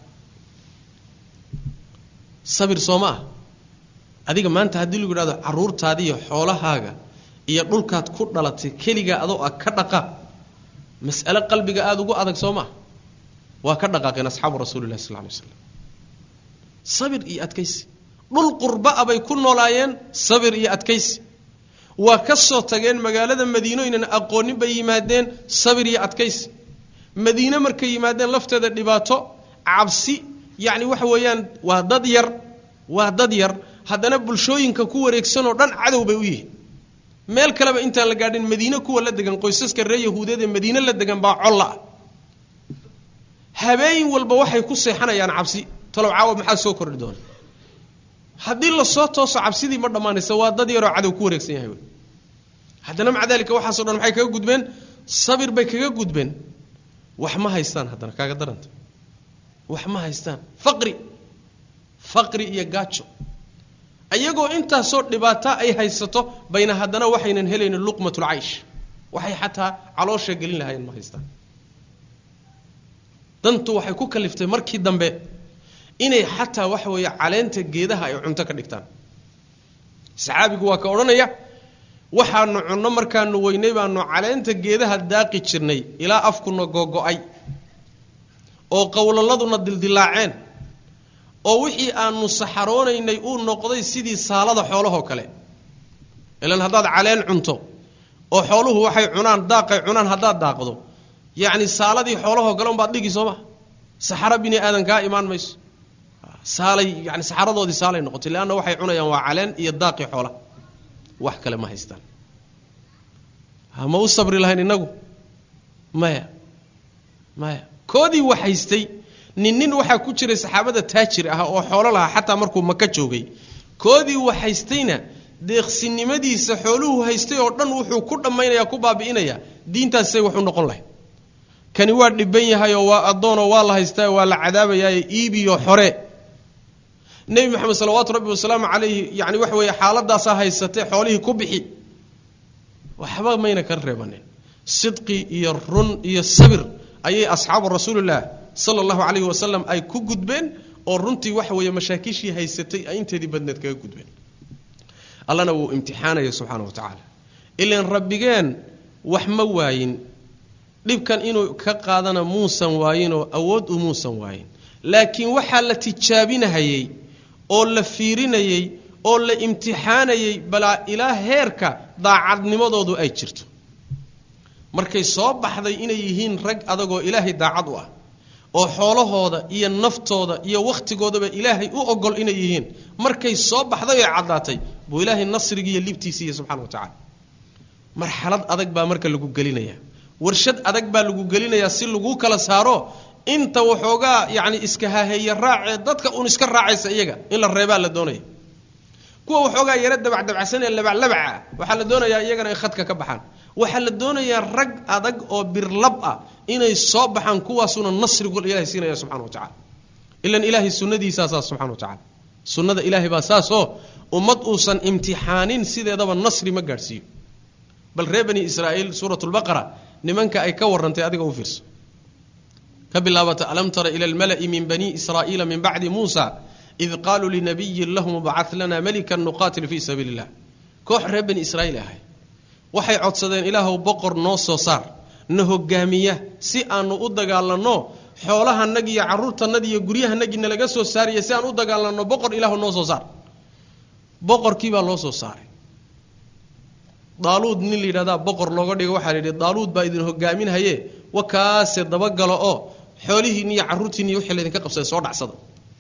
sabir soo ma ah adiga maanta haddii lagu yidhahdo caruurtaadiiyo xoolahaaga iyo dhulkaad ku dhalatay keligaa adoo ah ka dhaqaaq mas'ale qalbiga aada ugu adag soo maa waa ka dhaqaaqeen asxaabu rasuuli lahi sal lay slam sabir iyo adkaysi dhul qurba a bay ku noolaayeen sabir iyo adkaysi waa ka soo tageen magaalada madiino ynan aqoonin bay yimaadeen sabir iyo adkaysi madiine markay yimaadeen lafteeda dhibaato cabsi yacni waxa weeyaan waa dad yar waa dad yar haddana bulshooyinka ku wareegsanoo dhan cadow bay u yihiin meel kaleba intaan la gaadhin madiine kuwa la degan qoysaska reer yahuudeed ee madiine la degan baa colla ah habeen walba waxay ku seexanayaan cabsi talow caawa maxaa soo kordhi doona haddii lasoo tooso cabsidii ma dhammaanaysa waa dad yaroo cadow ku wareegsan yahay wey haddana maca dalika waxaaso dhan maxay kaga gudbeen sabir bay kaga gudbeen wax ma haystaan haddana kaaga daranta wax ma haystaan faqri faqri iyo gaajo iyagoo intaasoo dhibaata ay haysato bayna haddana waxaynan helaynin luqmatulcaysh waxay xataa caloosha gelin lahaayeen ma haystaan dantu waxay ku kaliftay markii dambe inay xataa waxa weeye caleenta geedaha ay cunto ka dhigtaan saxaabigu waa ka odhanaya waxaanu cunno markaanu weynay baanu caleenta geedaha daaqi jirnay ilaa afkuna gogo-ay oo qowlaladuna dildilaaceen oo wixii aanu saxaroonaynay uu noqday sidii saalada xoolahoo kale ilan haddaad caleen cunto oo xooluhu waxay cunaan daaqay cunaan haddaad daaqdo yacni saaladii xoolahoo kale unbaad dhigi soo ma saxaro bini aadan kaa imaan mayso saalay yani saxaradoodii saalay noqotay leanna waxay cunayaan waa caleen iyo daaqii xoola wax kale ma haystaan hama u sabri lahayn innagu maya maya koodii wax haystay nin nin waxaa ku jiray saxaabada taajir ah oo xoolo lahaa xataa markuu maka joogay koodii wax haystayna deeqsinimadiisa xooluhu haystay oo dhan wuxuu ku dhammaynaya ku baabi'inaya diintaasay wax u noqon lahay kani waa dhiban yahayoo waa addoonoo waa la haystaa waa la cadaabayaaye iibiyo xore nebi moxamed salawaatu rabbi wasalaamu calayhi yani waxa weeye xaaladaasaa haysatee xoolihii ku bixi waxba mayna ka reebanin sidqi iyo run iyo sabir ayay asxaabu rasuulillaah sala allahu calayhi wasalam ay ku gudbeen oo runtii waxa weeye mashaakishii haysatay ay inteedii badneed kaga gudbeen allana wuu imtixaanaya subxaana wa tacaala ilan rabbigeen wax ma waayin dhibkan inuu ka qaadana muusan waayinoo awood u muusan waayin laakiin waxaa la tijaabinahayey oo la fiirinayey oo la imtixaanayey balaa ilaa heerka daacadnimadoodu ay jirto markay soo baxday inay yihiin rag adagoo ilaahay daacad u ah oo xoolahooda iyo naftooda iyo wakhtigoodaba ilaahay u ogol inay yihiin markay soo baxday oo caddaatay buu ilaahay nasrigiiyo libtiisiiya subxana wa tacaala marxalad adag baa marka lagu gelinaya warshad adag baa lagu gelinayaa si lagu kala saaro inta waxoogaa yani iska haheeye raacee dadka un iska raacaysa iyaga in la reebaa la doonaya kuwa waxoogaa yaro dabacdabacsan ee labaclabaca waxaa la doonayaa iyagana in khadka ka baxaan waxaa la doonayaa rag adag oo birlab ah inay soo baxaan kuwaasuna nasrigu ilahay siinaya subxana wa tacala ilan ilaahay sunnadiisaa saas subxana wa tacala sunnada ilaahay baa saasoo ummad uusan imtixaanin sideedaba nasri ma gaadhsiiyo bal reer bani israa'iil suurat lbaqara nimanka ay ka warrantay adiga u fiirso ka bilaabata alam tara ila almala'i min bani israa'iila min bacdi muusa id qaaluu linabiyin lahum bacad lana melikan nuqaatil fii sabiili illah koox reer bani israa'iil ahay waxay codsadeen ilaahuw boqor noo soo saar na hogaamiya si aanu u dagaalanno xoolahanagi iyo carruurtanadi iyo guryahanagii nalaga soo saariya si aan u dagaalanno boqor ilaahu noo soo saar boqorkii baa loo soo saaray daaluud nin la yidhahdaa boqor looga dhigo waxaa la yidhi daaluud baa idin hogaaminhaye wakaase dabagalo oo xoolihiinni iyo carruurtiinni iyo wixii laydinka qabsaday soo dhacsada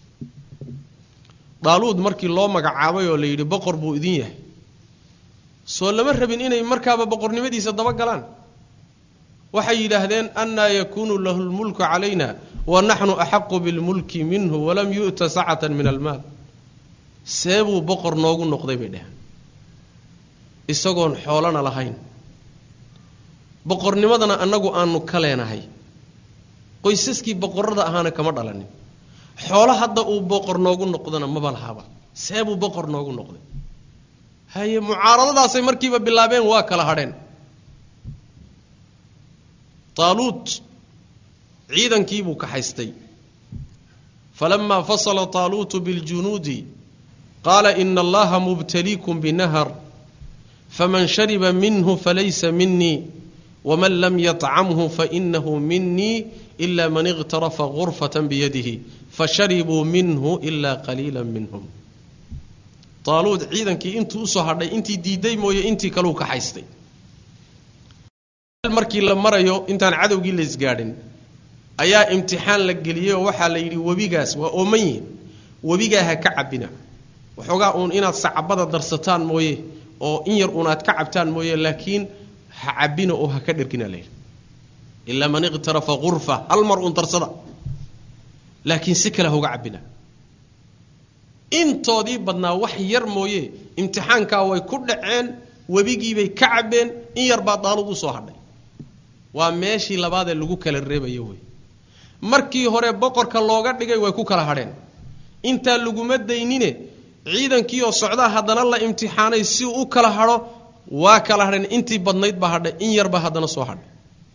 daaluud markii loo magacaabay oo la yidhi boqor buu idin yahay soo lama rabin inay markaaba boqornimadiisa dabagalaan waxay yidhaahdeen annaa yakuunu lahu lmulku calayna wa naxnu axaqu bilmulki minhu walam yu'ta sacatan min almaal see buu boqor noogu noqday bay dheheen isagoon xoolana lahayn boqornimadana annagu aanu ka leenahay qoysaskii boqorada ahaana kama dhalanin xoolo hadda uu boqor noogu noqdona maba lahaaba see buu boqor noogu noqday haye mucaaradadaasay markiiba bilaabeen waa kala hadheen taaluut ciidankiibuu kaxaystay falamaa fasala taaluutu biljunuudi qaala ina allaha mubtaliikum binahar faman shariba minhu falaysa minii waman lam yطcamhu fainahu minii ila man iqtarafa gurfata biyadihi fasharibuu minhu ila qaliila minhum taaluud ciidankii intuu usoo hadhay intii diiday mooye intii kaleu kaxaystay markii la marayo intaan cadowgii la isgaadhin ayaa imtixaan la geliyey oo waxaa la yidhi webigaas waa ooman yihin webigaa ha ka cabina waxoogaa uun inaad sacabada darsataan mooye oo in yar uun aad ka cabtaan mooye laakiin ha cabina oo ha ka dhergina layidhi ilaa man iqtarafa gurfa hal mar uun darsada laakiin si kale hauga cabina intoodii badnaa wax yar mooye imtixaankaa way ku dhaceen webigiibay ka cabeen in yar baa daalud usoo hadhay waa meeshii labaadee lagu kala reebayo wey markii hore boqorka looga dhigay way ku kala hadheen intaa laguma daynine ciidankii oo socdaa haddana la imtixaanay si uu u kala hadho waa kala hadheen intii badnayd baa hadhay in yarbaa haddana soo hadhay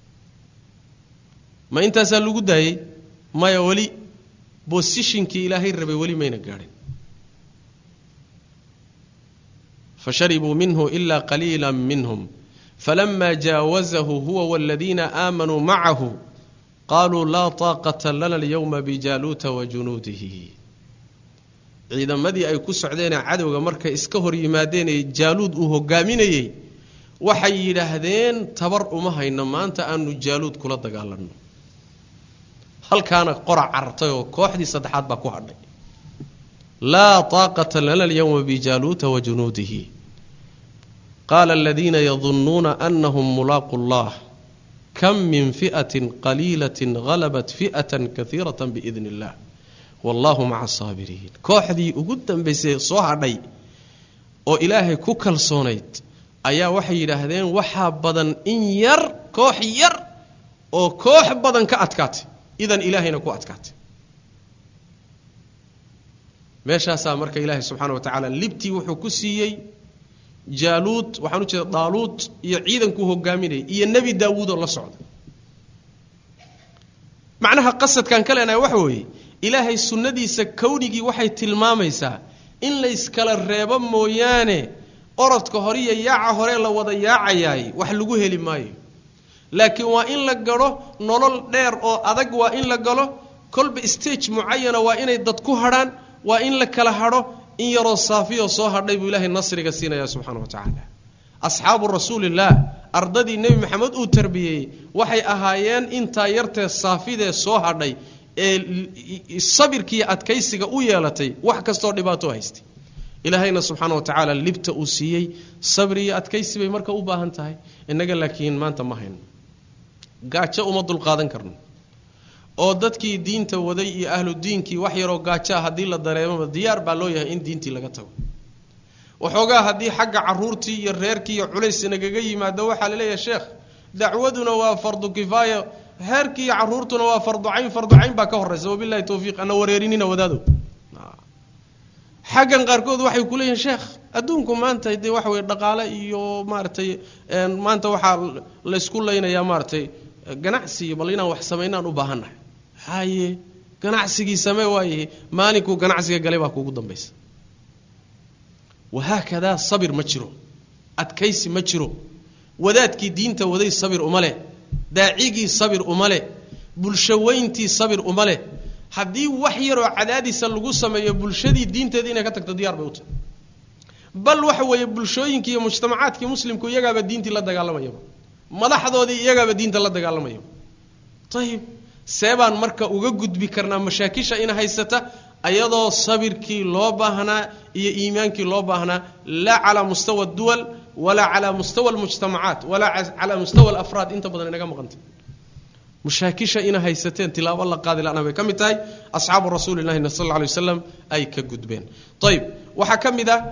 ma intaasaa lagu daayey maya weli bosishinkii ilaahay rabay weli mayna gaadhin fasharibuu minhu ila qaliila minhum falama jaawazahu huwa waladiina aamanuu macahu qaluu laa taaqata lana alyowma bijaaluuta wa junuudihi ciidamadii ay ku socdeenee cadowga markay iska hor yimaadeenee jaaluud uu hogaaminayey waxay yidhaahdeen tabar uma hayno maanta aanu jaaluud kula dagaalanno halkaana qora carartay oo kooxdii saddexaad baa ku hadhay laa taaqata lana alyowma bijaaluuta wa junuudihi qaala aladiina yadunnuuna anahum mulaaqu llah kam min fi'atin qaliilatin halabat fi'atan kaiirata biidn illah wallahu maca asaabiriin kooxdii ugu dambaysay soo hadhay oo ilaahay ku kalsoonayd ayaa waxay yidhaahdeen waxaa badan in yar koox yar oo koox badan ka adkaatay idan ilaahayna ku adkaatay meeshaasaa marka ilaahay subxaana wa tacaala libtii wuxuu ku siiyey jaaluud waxaan u jeeda daaluud iyo ciidankuu hogaaminayay iyo nebi daawuud oo la socda macnaha qasadkan ka leenahay waxa weeye ilaahay sunnadiisa kownigii waxay tilmaamaysaa in layskala reebo mooyaane orodka hore iyo yaaca hore la wada yaacayaay wax lagu heli maayo laakiin waa in la galo nolol dheer oo adag waa in la galo kolba stage mucayana waa inay dad ku hadhaan waa in la kala hadho in yaroo saafiyoo soo hadhay buu ilaahay nasriga siinaya subxaana wa tacaala asxaabu rasuulillaah ardadii nebi maxamed uu tarbiyeeyey waxay ahaayeen intaa yartee saafidee soo hadhay ee sabirkiiyo adkaysiga u yeelatay wax kastoo dhibaato haystay ilaahayna subxaana wa tacaala libta uu siiyey sabri iyo adkaysi bay marka u baahan tahay innaga laakiin maanta ma hayno gaajo uma dulqaadan karno oo dadkii diinta waday iyo ahlu diinkii wax yaroo gaajaa haddii la dareemaba diyaar baa loo yahay in diintii laga tago waxoogaa haddii xagga caruurtii iyo reerkii iyo culays nagaga yimaado waxaa laleeyahay sheekh dacwaduna waa fardu kifaaya heerkii iyo caruurtuna waa fardu cayn fardu cayn baa ka horeysa wabilahi tawfiiq ana wareerinina wadaado xaggan qaarkood waxay ku leeyihin sheekh adduunku maanta dee waxa weye dhaqaale iyo maaratay maanta waxaa laysku leynayaa maaratay ganacsi bal inaan wax samaynaan u baahannahay haye ganacsigii samee waayahe maalinkuu ganacsiga galay baa kuugu dambaysa wahaakadaa sabir ma jiro adkaysi ma jiro wadaadkii diinta waday sabir uma leh daacigii sabir uma leh bulshaweyntii sabir uma leh haddii wax yaroo cadaadisa lagu sameeyo bulshadii diinteeda inay ka tagto diyaar bay u tahay bal waxa weeye bulshooyinkii iyo mujtamacaadkii muslimku iyagaaba diintii la dagaalamayaba madaxdoodii iyagaaba diinta la dagaalamayaba ayib seebaan marka uga gudbi karnaa mashaakisha in haysata ayadoo sabirkii loo baahnaa iyo iimaankii loo baahnaa laa calaa mustawa duwal walaa calaa mustawa almujtamacaat walaa calaa mustawa alafraad inta badan inaga maqanta mushaakisha ina haysateen tilaabo la qaadi lana bay ka mid tahay asxaabu rasuuli llahi sal lla alay waslam ay ka gudbeen ayib waxaa ka mid a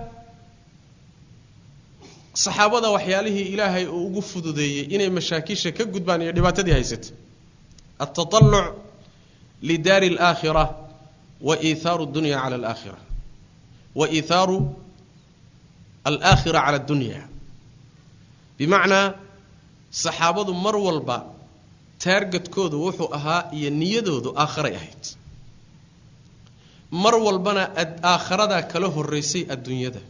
saxaabada waxyaalihii ilaahay uu ugu fududeeyey inay mashaakisha ka gudbaan iyo dhibaatadii haysatay altataluc lidaari alaakhira wa iithaaru dunya cala alaakhira wa iithaaru alaakhira cala addunya bimacnaa saxaabadu mar walba taargadkoodu wuxuu ahaa iyo niyadoodu aakharay ahayd mar walbana aakharadaa kala horeysay adduunyada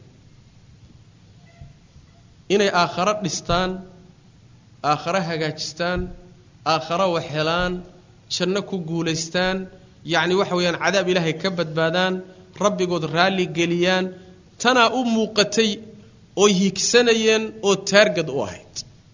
inay aakharo dhistaan aakharo hagaajistaan aakharo waxhelaan janno ku guulaystaan yacni waxa weeyaan cadaab ilaahay ka badbaadaan rabbigood raalli geliyaan tanaa u muuqatay oo higsanayeen oo taargad u ahayd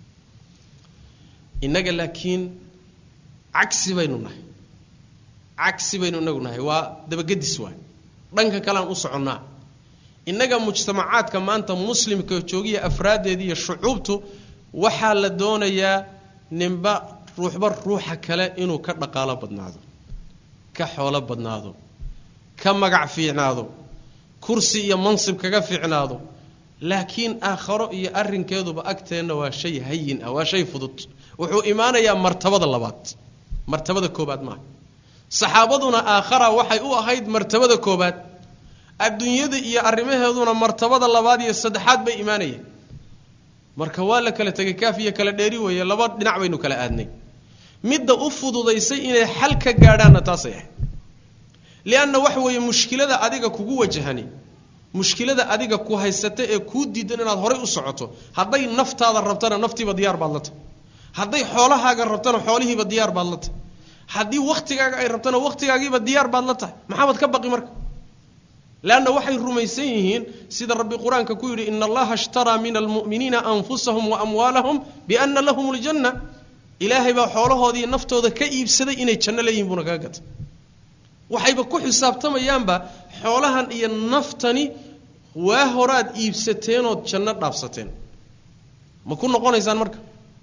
innaga laakiin cagsi baynu nahay cagsi baynu inagu nahay waa dabagedis waay dhanka kalean u soconnaa innaga mujtamacaadka maanta muslimka joogiya afraaddeedii iyo shucuubtu waxaa la doonayaa ninba ruuxba ruuxa kale inuu ka dhaqaalo badnaado ka xoolo badnaado ka magac fiicnaado kursi iyo mansib kaga fiicnaado laakiin aakharo iyo arrinkeeduba agteenna waa shay hayin ah waa shay fudud wuxuu imaanayaa martabada labaad martabada koobaad maaha saxaabaduna aakhara waxay u ahayd martabada koobaad adduunyada iyo arrimaheeduna martabada labaad iyo saddexaad bay imaanayeen marka waa la kala tegay kaaf iyo kala dheeri weeye laba dhinac baynu kala aadnay midda u fududaysay inay xal ka gaadhaanna taasay ahayd lianna waxa weeye mushkilada adiga kugu wajahani mushkilada adiga ku haysata ee kuu diidan inaad horay u socoto hadday naftaada rabtana naftiiba diyaar baad la tahay hadday xoolahaaga rabtana xoolihiiba diyaar baad la tahay haddii wakhtigaaga ay rabtana wakhtigaagiiba diyaar baad la tahay maxaabad ka baqi marka leanna waxay rumaysan yihiin sida rabbi qur-aanka ku yidhi ina allaha ishtaraa min almu'miniina anfusahum wa amwaalahum biana lahum ljanna ilaahay baa xoolahoodii naftooda ka iibsaday inay janno leeyihin buuna kaga gatay waxayba ku xisaabtamayaanba xoolahan iyo naftani waa horaad iibsateenood janno dhaafsateen ma ku noqonaysaan marka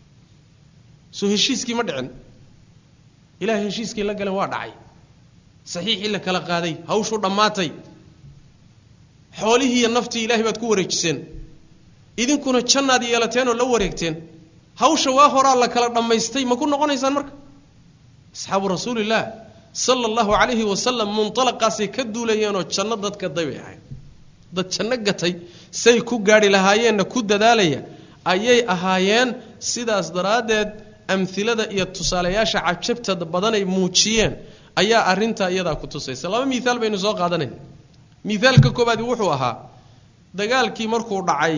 soo heshiiskii ma dhicin ilahay heshiiskii la galeen waa dhacay saxiixii la kala qaaday hawshuu dhammaatay xoolihii iyo naftii ilahay baad ku wareejiseen idinkuna jannaad yeelateen oo la wareegteen hawsha waa horaa la kala dhammaystay ma ku noqonaysaan marka asxaabu rasuulillaah sala allahu calayhi wasalam muntalaqaasay ka duulayeenoo janno dad gaday bay ahayd dad janno gatay say ku gaadhi lahaayeenna ku dadaalaya ayay ahaayeen sidaas daraaddeed amhilada iyo tusaalayaasha cajabta badanay muujiyeen ayaa arrintaa iyadaa ku tusaysa laba miaal baynu soo qaadanayn miaalka koobaadi wuxuu ahaa dagaalkii markuu dhacay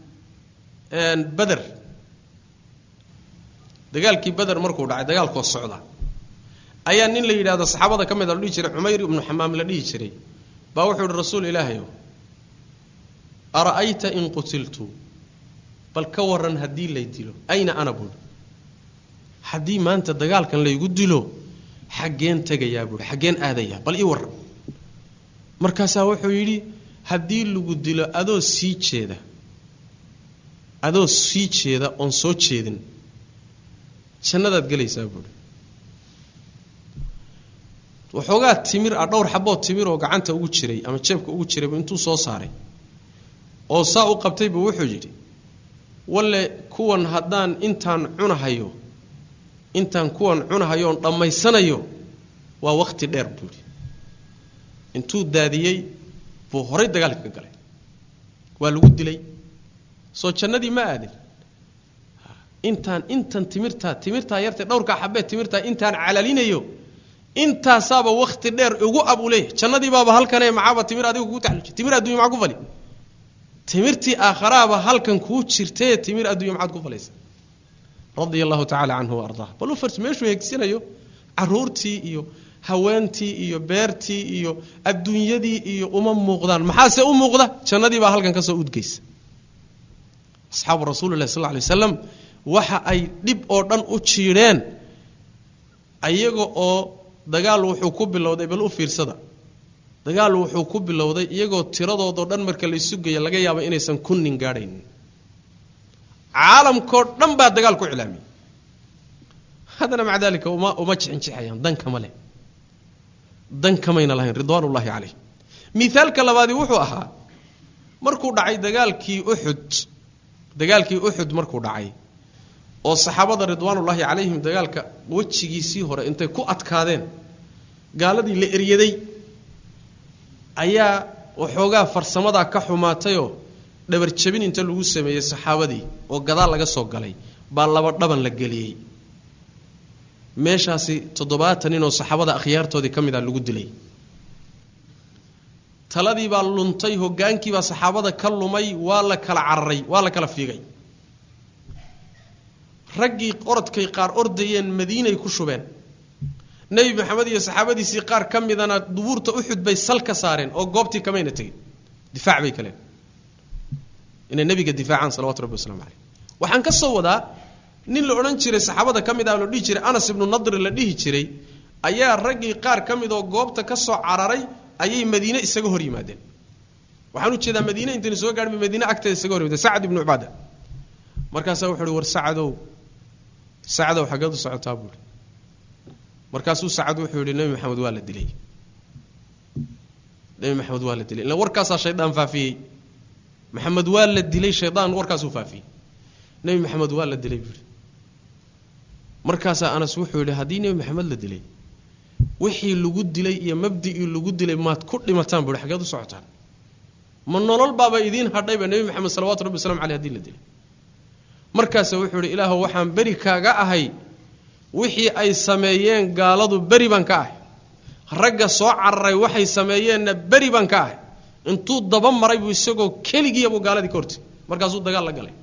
beder dagaalkii beder markuu dhacay dagaalkoo socda ayaa nin la yidhahdo saxaabada ka mid a la dhihi jiray cumayr ibnu xamaam la dhihi jiray baa wuxuu yihi rasuul ilaahayow ara'ayta in qutiltu bal ka waran haddii lay dilo ayna ana buui haddii maanta dagaalkan laygu dilo xaggeen tegayaa buui xaggeen aadayaa bal ii warran markaasaa wuxuu yidhi haddii lagu dilo adoo sii jeeda adoo sii jeeda oon soo jeedin jannadaad gelaysaa buuhi waxoogaa timir ah dhowr xaboo timir oo gacanta ugu jiray ama jeebka ugu jirayba intuu soo saaray oo saa u qabtay buu wuxuu yidhi walle kuwan haddaan intaan cunahayo intaan kuwan cunahayo oon dhammaysanayo waa wakhti dheer buu yidhi intuu daadiyey buu horay dagaalka ka galay waa lagu dilay soo jannadii ma aadin intaan intan timirtaa timirtaa yartee dhowrkaa xabee timirtaa intaan calalinayo intaasaaba wakti dheer ugu ab u leeyahay jannadii baaba halkane macaaba timir adiga kugu taxluji timir addunya maxaa ku fali timirtii aakharaaba halkan kuu jirtee timir addunya maxaad ku falaysa radia allahu tacala canhu wa ardaa bal u fars meeshuu hegsinayo caruurtii iyo haweentii iyo beertii iyo adduunyadii iyo uma muuqdaan maxaase u muuqda jannadii baa halkan kasoo udgeysa asxaabu rasuulilahi sal lay waslam waxa ay dhib oo dhan u jiidheen ayaga oo dagaal wuxuu ku bilowday bal u fiirsada dagaal wuxuu ku bilowday iyagoo tiradoodoo dhan marka la isu geeya laga yaabo inaysan kunnin gaadhaynin caalamkoo dhan baa dagaal ku cilaamiyey haddana maca dalika uma uma jixinjixayaan dan kama leh dan kamayna lahayn ridwaan ullaahi calayh miaalka labaadi wuxuu ahaa markuu dhacay dagaalkii uxud dagaalkii uxud markuu dhacay oo saxaabada ridwaanullaahi calayhim dagaalka wejigiisii hore intay ku adkaadeen gaaladii la eryaday ayaa waxoogaa farsamadaa ka xumaatayoo dhabar jabin inta lagu sameeyey saxaabadii oo gadaal laga soo galay baa laba dhaban la geliyey meeshaasi toddobaatan ninoo saxaabada akhyaartoodii ka mid a lagu dilay taladii baa luntay hogaankiibaa saxaabada ka lumay waa la kala cararay waa la kala fiigay raggii orodkay qaar ordayeen madiinay ku shubeen nebi maxamed iyo saxaabadiisii qaar ka midana dubuurta uxud bay sal ka saareen oo goobtii kamayna tegin difaac bay kaleen inay nebiga difaacaan salawatu rabbi waslamu caleyh waxaan ka soo wadaa nin la odhan jiray saxaabada ka mid ah la dhihi jiray anas ibnu nadri la dhihi jiray ayaa raggii qaar ka mid oo goobta ka soo cararay ayay madiine isaga hor yimaadeen waxaan u jeedaa madiine intaynu soo gaadhin madiine agteeda isaga hor yimaadeen sacad ibnu cubaada markaasaa wuxu uhi war sacadow sacadow xaggeed u socotaa buuhi markaasuu sacad wuxuu yidhi nebi maxamed waa la dilay nebi maxamed waa la dilay illa warkaasaa shaydaan faafiyey maxamed waa la dilay shaydaan warkaasuu faafiyey nebi maxamed waa la dilay buuhi markaasaa anas wuxuu yidhi haddii nebi maxamed la dilay wixii lagu dilay iyo mabdi'ii lagu dilay maad ku dhimataan buuhi xaggeed u socotaan ma nolol baaba idiin hadhayba nebi maxamed salawatu rabbi waslamu caleyh hadii la dilay markaasa wuxuu yidhi ilaahu waxaan beri kaaga ahay wixii ay sameeyeen gaaladu beri baan ka ahay ragga soo cararay waxay sameeyeenna beri baan ka ahay intuu daba maray buu isagoo keligiiyabuu gaaladii ka hortay markaasuu dagaal la galay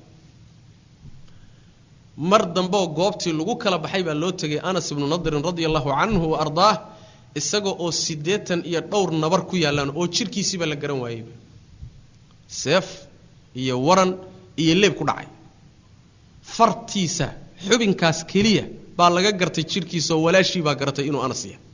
mar dambeoo goobtii lagu kala baxay baa loo tegay anas ibnu nadirin radia allahu canhu wa ardaah isaga oo siddeetan iyo dhowr nabar ku yaallaan oo jirkiisiiba la garan waayeyba seef iyo waran iyo leeb ku dhacay fartiisa xubinkaas keliya baa laga gartay jirkiisa oo walaashii baa garatay inuu anas yahay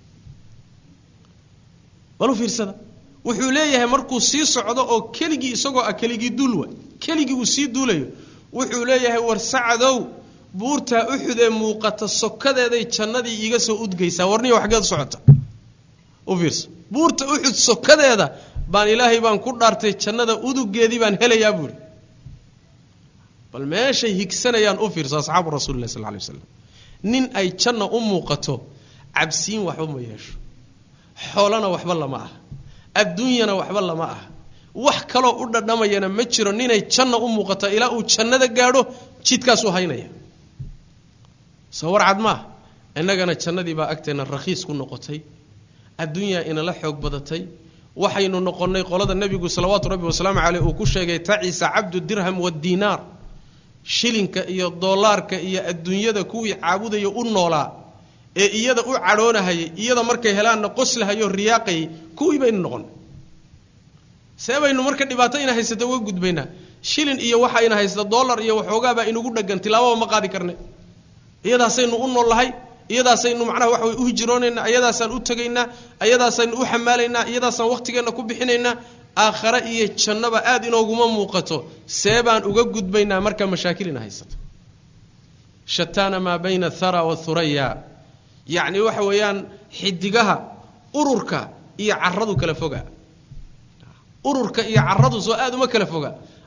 balu fiirsada wuxuu leeyahay markuu sii socdo oo keligii isagoo ah keligii duul wa keligii uu sii duulayo wuxuu leeyahay war sacadow buurtaa uxud ee muuqata sokadeeday jannadii iiga soo udgaysaa warniyo waxgeed socota u fiirsa buurta uxud sokadeeda baan ilaahay baan ku dhaartay jannada udugeedii baan helayaa buuhi bal meeshay higsanayaan u fiirso asxaabu rasuulilah sal lay waslam nin ay janna u muuqato cabsiin waxba ma yeesho xoolana waxba lama ah adduunyana waxba lama ah wax kaloo u dhadhamayana ma jiro ninay janna u muuqato ilaa uu jannada gaadho jidkaasuu haynaya soo warcad maaha innagana jannadii baa agteenna rakhiis ku noqotay adduunyaa inala xoog badatay waxaynu noqonnay qolada nebigu salawaatu rabbi wasalaamu caleyh uu ku sheegay taciisa cabdu dirham wadiinaar shilinka iyo doolaarka iyo adduunyada kuwii caabudaya u noolaa ee iyada u cadhoonahayay iyada markay helaanna qoslahayo riyaaqayay kuwii baynu noqon see baynu marka dhibaato ina haysata uga gudbaynaa shilin iyo waxa ina haysta dollar iyo waxoogaabaa inugu dhagan tilaababa ma qaadi karne iyadaasaynu u noolnahay iyadaasaynu macnaha waxa way u hijroonaynaa iyadaasaan u tegaynaa iyadaasaynu u xamaalaynaa iyadaasaan waqtigeenna ku bixinaynaa aakhare iyo jannaba aada inooguma muuqato see baan uga gudbaynaa marka mashaakil ina haysato shataana maa bayna athara wathuraya yacni waxa weeyaan xidigaha ururka iyo caradu kala foga ururka iyo caradu soo aada uma kala foga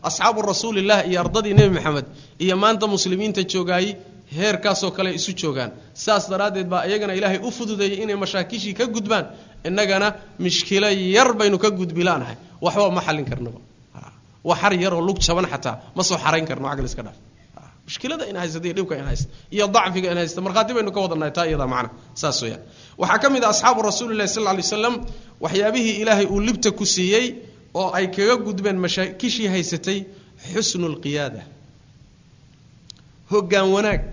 asxaabu rasuulilah iyo ardadii nebi maxamed iyo maanta muslimiinta joogaayey heerkaasoo kale isu joogaan saas daraaddeed baa iyagana ilaahay u fududeeyey inay mashaakishii ka gudbaan innagana mishkilo yar baynu ka gudbilaanahay waxba ma xallin karnaba wa xar yaroo lug jaban xataa ma soo xarayn karno caqli iska dhaaf mushkilada in haysta iyo dhibka in haysta iyo dacfiga in haysta markhaati baynu ka wadannahay taa iyadaa macna saas weeyaan waxaa ka mid ah asxaabu rasuulillahi sal lla lay slam waxyaabihii ilaahay uu libta ku siiyey oo ay kaga gudbeen mashaakishii haysatay xusnu lqiyaada hoggaan wanaag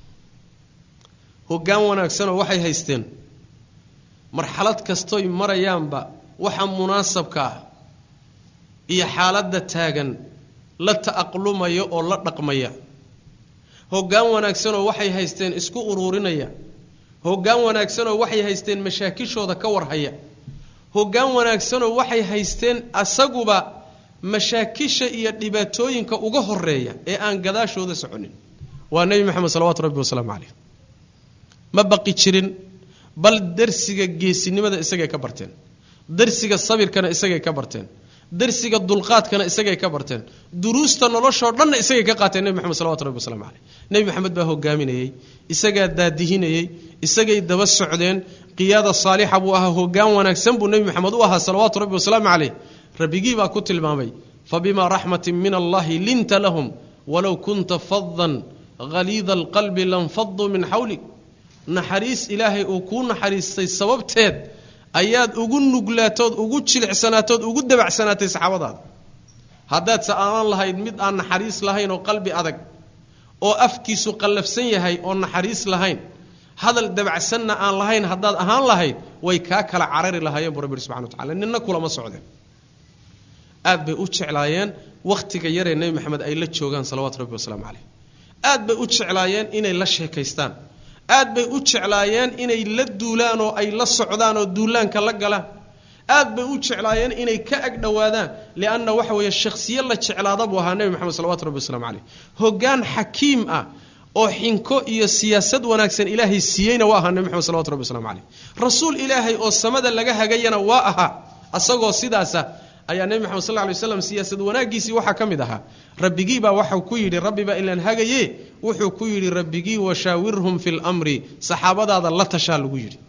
hoggaan wanaagsanoo waxay haysteen marxalad kastoy marayaanba waxa munaasabka ah iyo xaaladda taagan la ta'aqlumaya oo la dhaqmaya hoggaan wanaagsanoo waxay haysteen isku uruurinaya hoggaan wanaagsanoo waxay haysteen mashaakishooda ka warhaya hoggaan wanaagsanoo waxay haysteen asaguba mashaakisha iyo dhibaatooyinka uga horeeya ee aan gadaashooda soconin waa nebi maxamed salawatu rabbi wasalaamu caleyh ma baqi jirin bal darsiga geesinimada isagay ka barteen darsiga sabirkana isagay ka barteen darsiga dulqaadkana isagay ka barteen duruusta noloshoo dhanna isagay ka qaateen nebi maxamed salawatu rabbi waslamu caleyh nebi maxamed baa hogaaminayey isagaa daadihinayey isagay daba socdeen qiyaada saalixa buu ahaa hoggaan wanaagsan buu nebi maxamed u ahaa salawaatu rabbi wasalaamu caleyh rabbigii baa ku tilmaamay fabimaa raxmatin min allahi linta lahum walow kunta fadan haliida alqalbi lanfaduu min xawlik naxariis ilaahay uu kuu naxariistay sababteed ayaad ugu nuglaatood ugu jilicsanaatood ugu dabacsanaatay saxaabadaada haddaadse aanan lahayd mid aan naxariis lahayn oo qalbi adag oo afkiisu qallafsan yahay oo naxariis lahayn hadal dabacsanna aan lahayn haddaad ahaan lahayd way kaa kala carari lahaayeen buu rabbi ihi subxana wa tacala ninna kulama socdeen aad bay u jeclaayeen wakhtiga yaree nebi maxamed ay la joogaan salawaatu rabbi wasalaamu caleyh aad bay u jeclaayeen inay la sheekaystaan aad bay u jeclaayeen inay la duulaan oo ay la socdaan oo duulaanka la galaan aad bay u jeclaayeen inay ka ag dhowaadaan lianna waxa weeye shakhsiye la jeclaada buu ahaa nebi maxamed salawatu rabbi waslamu caleyh hoggaan xakiim ah oo xinko iyo siyaasad wanaagsan ilaahay siiyeyna waa ahaa nebi maxamed salawatu rabbi waslamu caleyh rasuul ilaahay oo samada laga hagayana waa ahaa asagoo sidaasa ayaa nebi maxamed sal lla lay waslam siyaasad wanaaggiisii waxaa ka mid ahaa rabbigiibaa waxau ku yidhi rabbibaa ilaan hagaye wuxuu ku yidhi rabbigii washaawirhum fi lmri saxaabadaada la tashaa lagu yidhi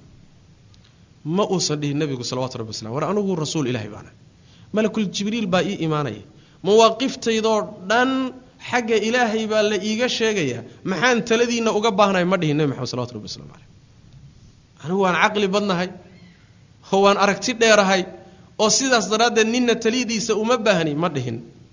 ma uusan dhihin nebigu salawatu rabbi waslam war anugu rasuul ilahay baana malakul jibriil baa ii imaanaya mawaaqiiftaydoo dhan xagga ilaahay baa la iiga sheegaya maxaan taladiinna uga baahnay ma dhihin nebi maxamed salawatu rabbi waslamu caleyh anigu waan caqli badnahay oo waan aragti dheerahay oo sidaas daraaddeed ninna taliyadiisa uma baahni ma dhihin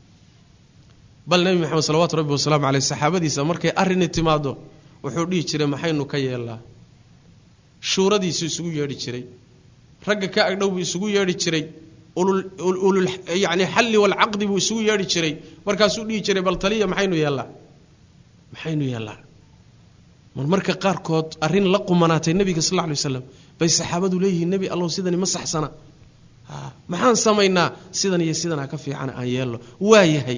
bal nebi maxamed salawatu rabbi wasalaamu caleyh saxaabadiisa markay arrini timaado wuxuu dhihi jiray maxaynu ka yeelnaa shuuradiisu isugu yeedhi jiray ragga ka agdhow buu isugu yeedhi jiray ulul yani xalli walcaqdi buu isugu yeedhi jiray markaasuu dhihi jiray bal taliya maxaynu yeellaa maxaynu yeellaa mar marka qaarkood arrin la qumanaatay nebiga sal lla lay waslam bay saxaabadu leeyihiin nebi allow sidani ma saxsana maxaan samaynaa sidan iyo sidanaa ka fiican aan yeelno waa yahay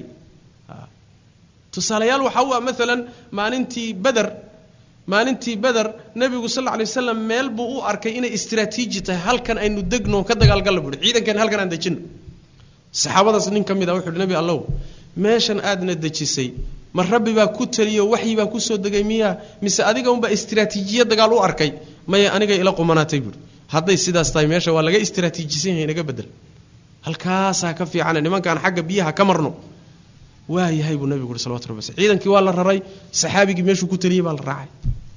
tusaalayaal waxaa u ah maalan maalintii beder maalintii beder nebigu sal lla alay waslam meel buu u arkay inay istraatiiji tahay halkan aynu degno ka dagaalgalla buuhi ciidankan halkan aan dejino saxaabadaas nin ka mid ah wuxu uhi nebi allow meeshan aadna dejisay ma rabbi baa ku taliyo waxyi baa kusoo degay miyaa mise adiga unbaa istraatiijiya dagaal u arkay maya aniga ila qumanaatay buuhi hadday sidaas tahay meesha waa laga istraatiijisan yahay naga bedel halkaasaa ka fiicane nimankaan xagga biyaha ka marno waa yahay buu nabigu ui salawatu rabbi waslam ciidankii waa la raray saxaabigii meeshuu ku taliyey baa la raacay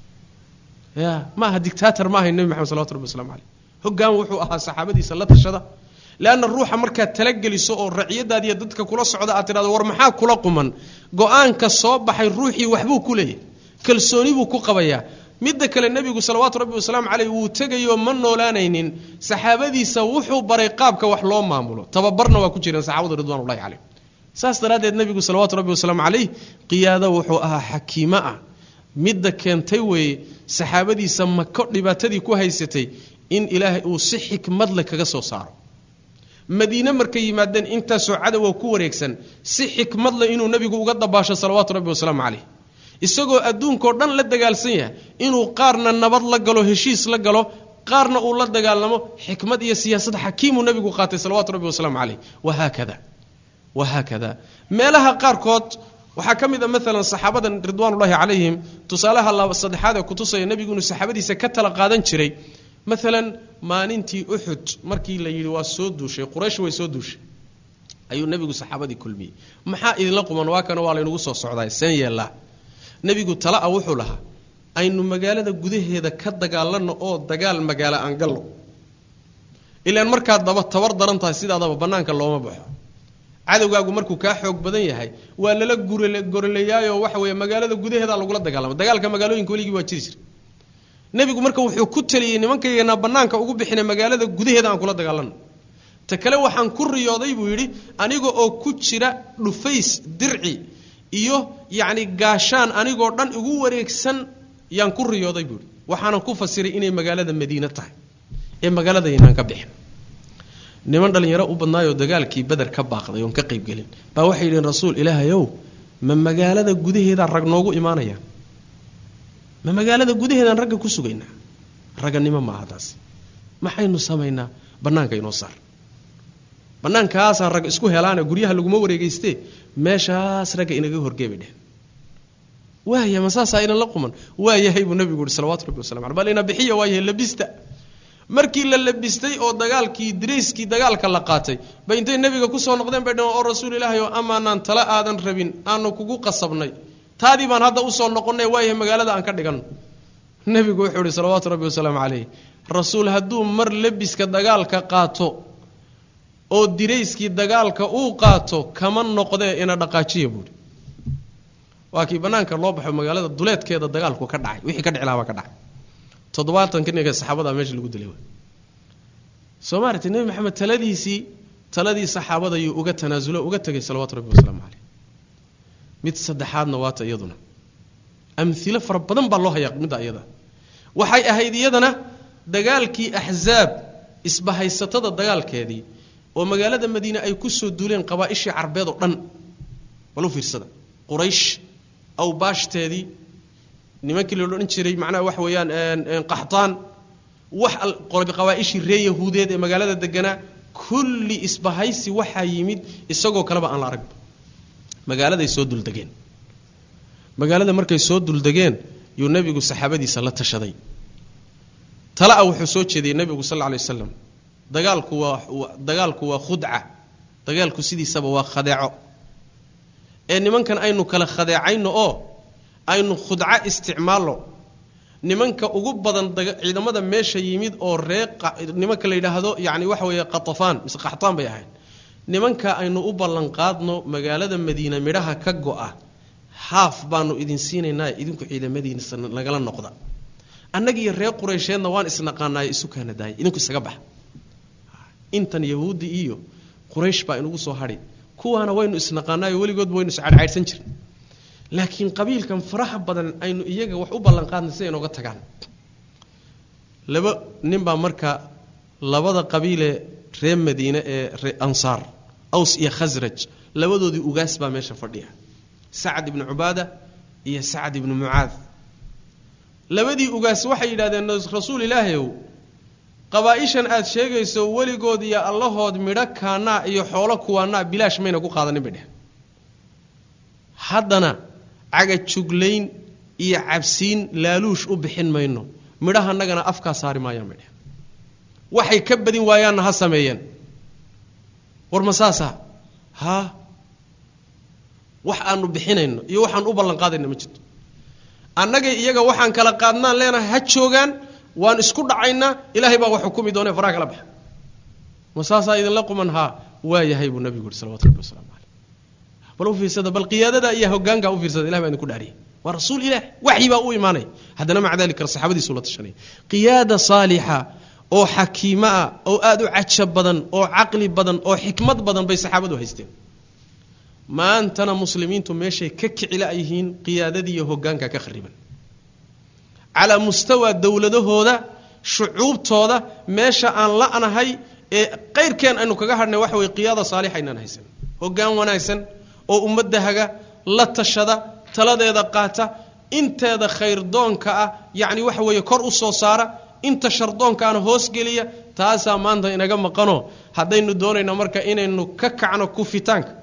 ya ma aha dictator ma ahayn nebi maxamed salawatu rabbi waslamu caleyh hoggaan wuxuu ahaa saxaabadiisa la tashada leanna ruuxa markaad talageliso oo raciyadaadiiyo dadka kula socda aad tidhahdo war maxaa kula quman go-aanka soo baxay ruuxii waxbuu ku leeyahay kalsooni buu ku qabayaa midda kale nebigu salawaatu rabbi wasalaamu caleyh wuu tegayoo ma noolaanaynin saxaabadiisa wuxuu baray qaabka wax loo maamulo tababarna waa ku jireen saxaabadu ridwanullahi caleyh saas daraaddeed nebigu salawaatu rabbi wasalaamu caleyh qiyaado wuxuu ahaa xakiimo ah midda keentay weeye saxaabadiisa mako dhibaatadii ku haysatay in ilaahay uu si xikmad leh kaga soo saaro madiine markay yimaadeen intaasoo cadowa ku wareegsan si xikmad leh inuu nebigu uga dabaasho salawaatu rabbi wasalaamu caleyh isagoo adduunkao dhan la dagaalsan yahay inuu qaarna nabad la galo heshiis la galo qaarna uu la dagaalamo xikmad iyo siyaasad xakiimuu nebigu qaatay salawaatu rabbi wasalaamu caleyh wahaakada wahaakada meelaha qaarkood waxaa ka mid a maalan saxaabada ridwaanullaahi calayhim tusaalaha saddexaad ee kutusaya nebigu inuu saxaabadiisa ka tala qaadan jiray maalan maalintii uxud markii la yidhi waa soo duushay quraysh way soo duushay ayuu nebigu saxaabadii kulmiyey maxaa idinla quman waa kana waa laynagu soo socdaa seen yeellaa nebigu tala a wuxuu lahaa aynu magaalada gudaheeda ka dagaalanno oo dagaal magaalo aan gallo ilaan markaad daba tabar daran tahay sidaadaba bannaanka looma baxo cadowgaagu markuu kaa xoog badan yahay waa lala gorolayaayoo waxa weeye magaalada gudaheeda lagula dagaalama dagaalka magaalooyinka weligii waa jiri jira nebigu marka wuxuu ku taliyey nimankayganaa bannaanka ugu bixina magaalada gudaheeda aan kula dagaalanno ta kale waxaan ku riyooday buu yidhi aniga oo ku jira dhufays dirci iyo yacni gaashaan anigoo dhan igu wareegsan yaan ku riyooday buu yidhi waxaanan ku fasiray inay magaalada madiine tahay ee magaaladaynaan ka bixin niman dhallinyaro u badnaayoo dagaalkii beder ka baaqday oon ka qaybgelin baa waxay yidheen rasuul ilaahayow ma magaalada gudaheedaan rag noogu imaanaya ma magaalada gudaheedaan ragga ku sugaynaa raganimo maaha taas maxaynu samaynaa bannaanka inoo saar bannaankaasaan rag isku helaane guryaha laguma wareegeystee meeshaas ragga inaga horgeebay dheh waaya ma saasaa inan la quman waa yahay buu nabigu yihi salawatu rabbi wasalam aleh bal ina bixiya waa yahay labista markii la labistay oo dagaalkii dirayskii dagaalka la qaatay ba intay nebiga kusoo noqdeen bay dhaheen oo rasuul ilaahay oo amaanaan tala aadan rabin aanu kugu qasabnay taadii baan hadda usoo noqonnay waayahay magaalada aan ka dhiganno nebigu wuxuu ihi salawaatu rabbi wasalaamu calayh rasuul hadduu mar labiska dagaalka qaato oo dirayskii dagaalka uu qaato kama noqdee ina dhaqaajiya buuhi waa kii bannaanka loo baxo magaalada duleedkeeda dagaalku ka dhacay wixii ka dhici lahaa baa ka dhacay toddobaatan ka ninka saxaabada meesha lagu dilay soo maaragtay nebi maxamed taladiisii taladii saxaabada ayuu uga tanaasulo uga tegay salawaatu rabbi wasalaamu caleyh mid saddexaadna waata iyaduna amhilo fara badan baa loo hayaa midda iyada waxay ahayd iyadana dagaalkii axzaab isbahaysatada dagaalkeedii oo magaalada madiine ay ku soo duuleen qabaa-ishii carbeed oo dhan bal u fiirsada quraysh awbaashteedii nimankii la odhan jiray macnaha waxa weeyaan qaxtaan wax qabaa-ishii ree yahuudeed ee magaalada deganaa kulli isbahaysi waxaa yimid isagoo kaleba aan la arag magaaladay soo duldegeen magaalada markay soo duldegeen yuu nebigu saxaabadiisa la tashaday tala-a wuxuu soo jeediyey nebigu sal lla alay waslam dagaalku waa dagaalku waa khudca dagaalku sidiisaba waa khadeeco ee nimankan aynu kala khadeecayno oo aynu khudco isticmaalno nimanka ugu badan ciidamada meesha yimid oo ree nimanka la yidhaahdo yani waxa weeye qatafaan mise qaxtaan bay ahayd nimanka aynu u ballanqaadno magaalada madiina midhaha ka go-a haaf baanu idin siinaynaa idinku ciidamadiinsa nagala noqda annagiiyo reer qureysheedna waan isnaqaanaayo isu kaana daaya idinku isaga baxa intan yahuuddi iyo quraysh baa inugu soo hadhi kuwaana waynu isnaqaanaayo weligoodba waynu iscadhcaydhsan jirin laakiin qabiilkan faraha badan aynu iyaga wax u ballanqaadnay si ay nooga tagaan laba nin baa marka labada qabiilee reer madiine ee ree ansaar aws iyo khasraj labadoodii ugaas baa meesha fadhiya sacad ibnu cubaada iyo sacad ibnu mucaad labadii ugaas waxay yidhahdeen rasuul ilaahayow qabaa-ishan aad sheegayso weligood iyo allahood midho kaanaa iyo xoolo kuwaanaa bilaash mayna ku qaadanin bay dheh haddana cagajuglayn iyo cabsiin laaluush u bixin mayno midhahanagana afkaa saari maayaan bay dheh waxay ka badin waayaanna ha sameeyeen war ma saasa haa wax aanu bixinayno iyo waxaan u ballanqaadayna ma jirto annagay iyaga waxaan kala qaadnaan leenahay ha joogaan waan isku dhacaynaa ilaahay baa wax xukumi doone faraha kala baxa ma saasaa idinla quman haa waa yahay buu nabigu yihi salawatu rabbi wasalaamu caleyh bal u fiirsada bal qiyaadada iyo hogaanka u fiirsada ilahay baa idinku dhaariyay waa rasuul ilaah waxyi baa u imaanay haddana maca dalika saxaabadiisu la tashanay qiyaada saalixa oo xakiimo ah oo aada u cajab badan oo caqli badan oo xikmad badan bay saxaabadu haysteen maantana muslimiintu meeshay ka kicila yihiin qiyaadadii iyo hogaanka ka khariban calaa mustawa dowladahooda shucuubtooda meesha aan la'nahay ee qayrkeen aynu kaga hadhnay waxa weye qiyaada saalixa inaan haysan hogaan wanaagsan oo ummadda haga la tashada taladeeda qaata inteeda khayrdoonka ah yacni waxa weeye kor u soo saara inta shardoonkaana hoosgeliya taasaa maanta inaga maqano haddaynu doonayno marka inaynu ka kacno kufitaanka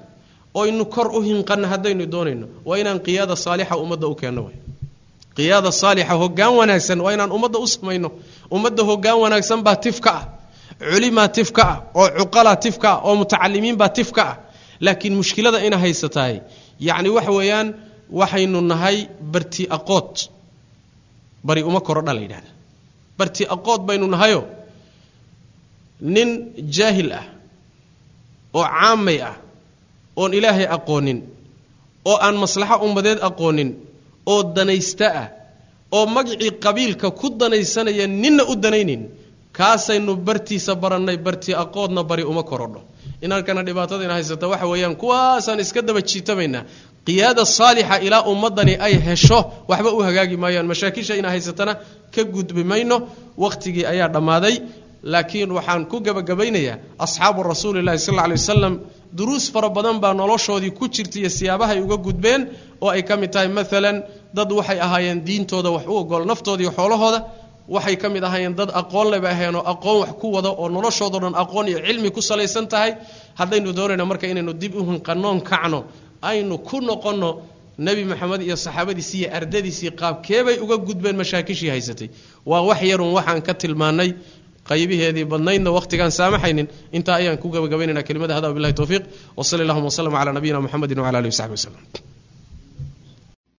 oynu kor u hinqanno haddaynu doonayno waa inaan qiyaada saalixa ummadda u keenno way qiyaada saalixa hoggaan wanaagsan waa inaan ummadda u samayno ummadda hoggaan wanaagsan baa tif ka ah culimaa tif ka ah oo cuqalaa tif ka ah oo mutacalimiinbaa tif ka ah laakiin mushkilada ina haysatahay yacni waxa weeyaan waxaynu nahay barti aqood bari uma korodha la yidhahda barti aqood baynu nahayo nin jaahil ah oo caamay ah oon ilaahay aqoonin oo aan maslaxo ummadeed aqoonin oo danaysta ah oo magacii qabiilka ku danaysanaya ninna u danaynin kaasaynu bartiisa barannay barti aqoodna bari uma korodho inankana dhibaatada ina haysata waxa weeyaan kuwaasaan iska daba jiitamaynaa qiyaada saalixa ilaa ummadani ay hesho waxba u hagaagi maayaan mashaakisha ina haysatana ka gudbi mayno wakhtigii ayaa dhammaaday laakiin waxaan ku gebagabaynayaa asxaabu rasuulillahi sal lla alay wasalam duruus fara badan baa noloshoodii ku jirta iyo siyaabahay uga gudbeen oo ay ka mid tahay maalan dad waxay ahaayeen diintooda wax u ogol naftooda iyo xoolahooda waxay ka mid ahaayeen dad aqoon leba aheenoo aqoon wax ku wada oo noloshoodao dhan aqoon iyo cilmi ku salaysan tahay haddaynu doonayno marka inaynu dib u hinqanoon kacno aynu ku noqonno nebi maxamed iyo saxaabadiisi iyo ardadiisii qaabkeebay uga gudbeen mashaakishii haysatay waa wax yarun waxaan ka tilmaannay qaybiheedii badnaydna wakhtigaan saamaxaynin intaa ayaan ku gabagabaynayna kelimada hada billahi towfiiq wa sali allahuma waslama cala nabiyina muxamedin wcala alihi wasaxbi waslem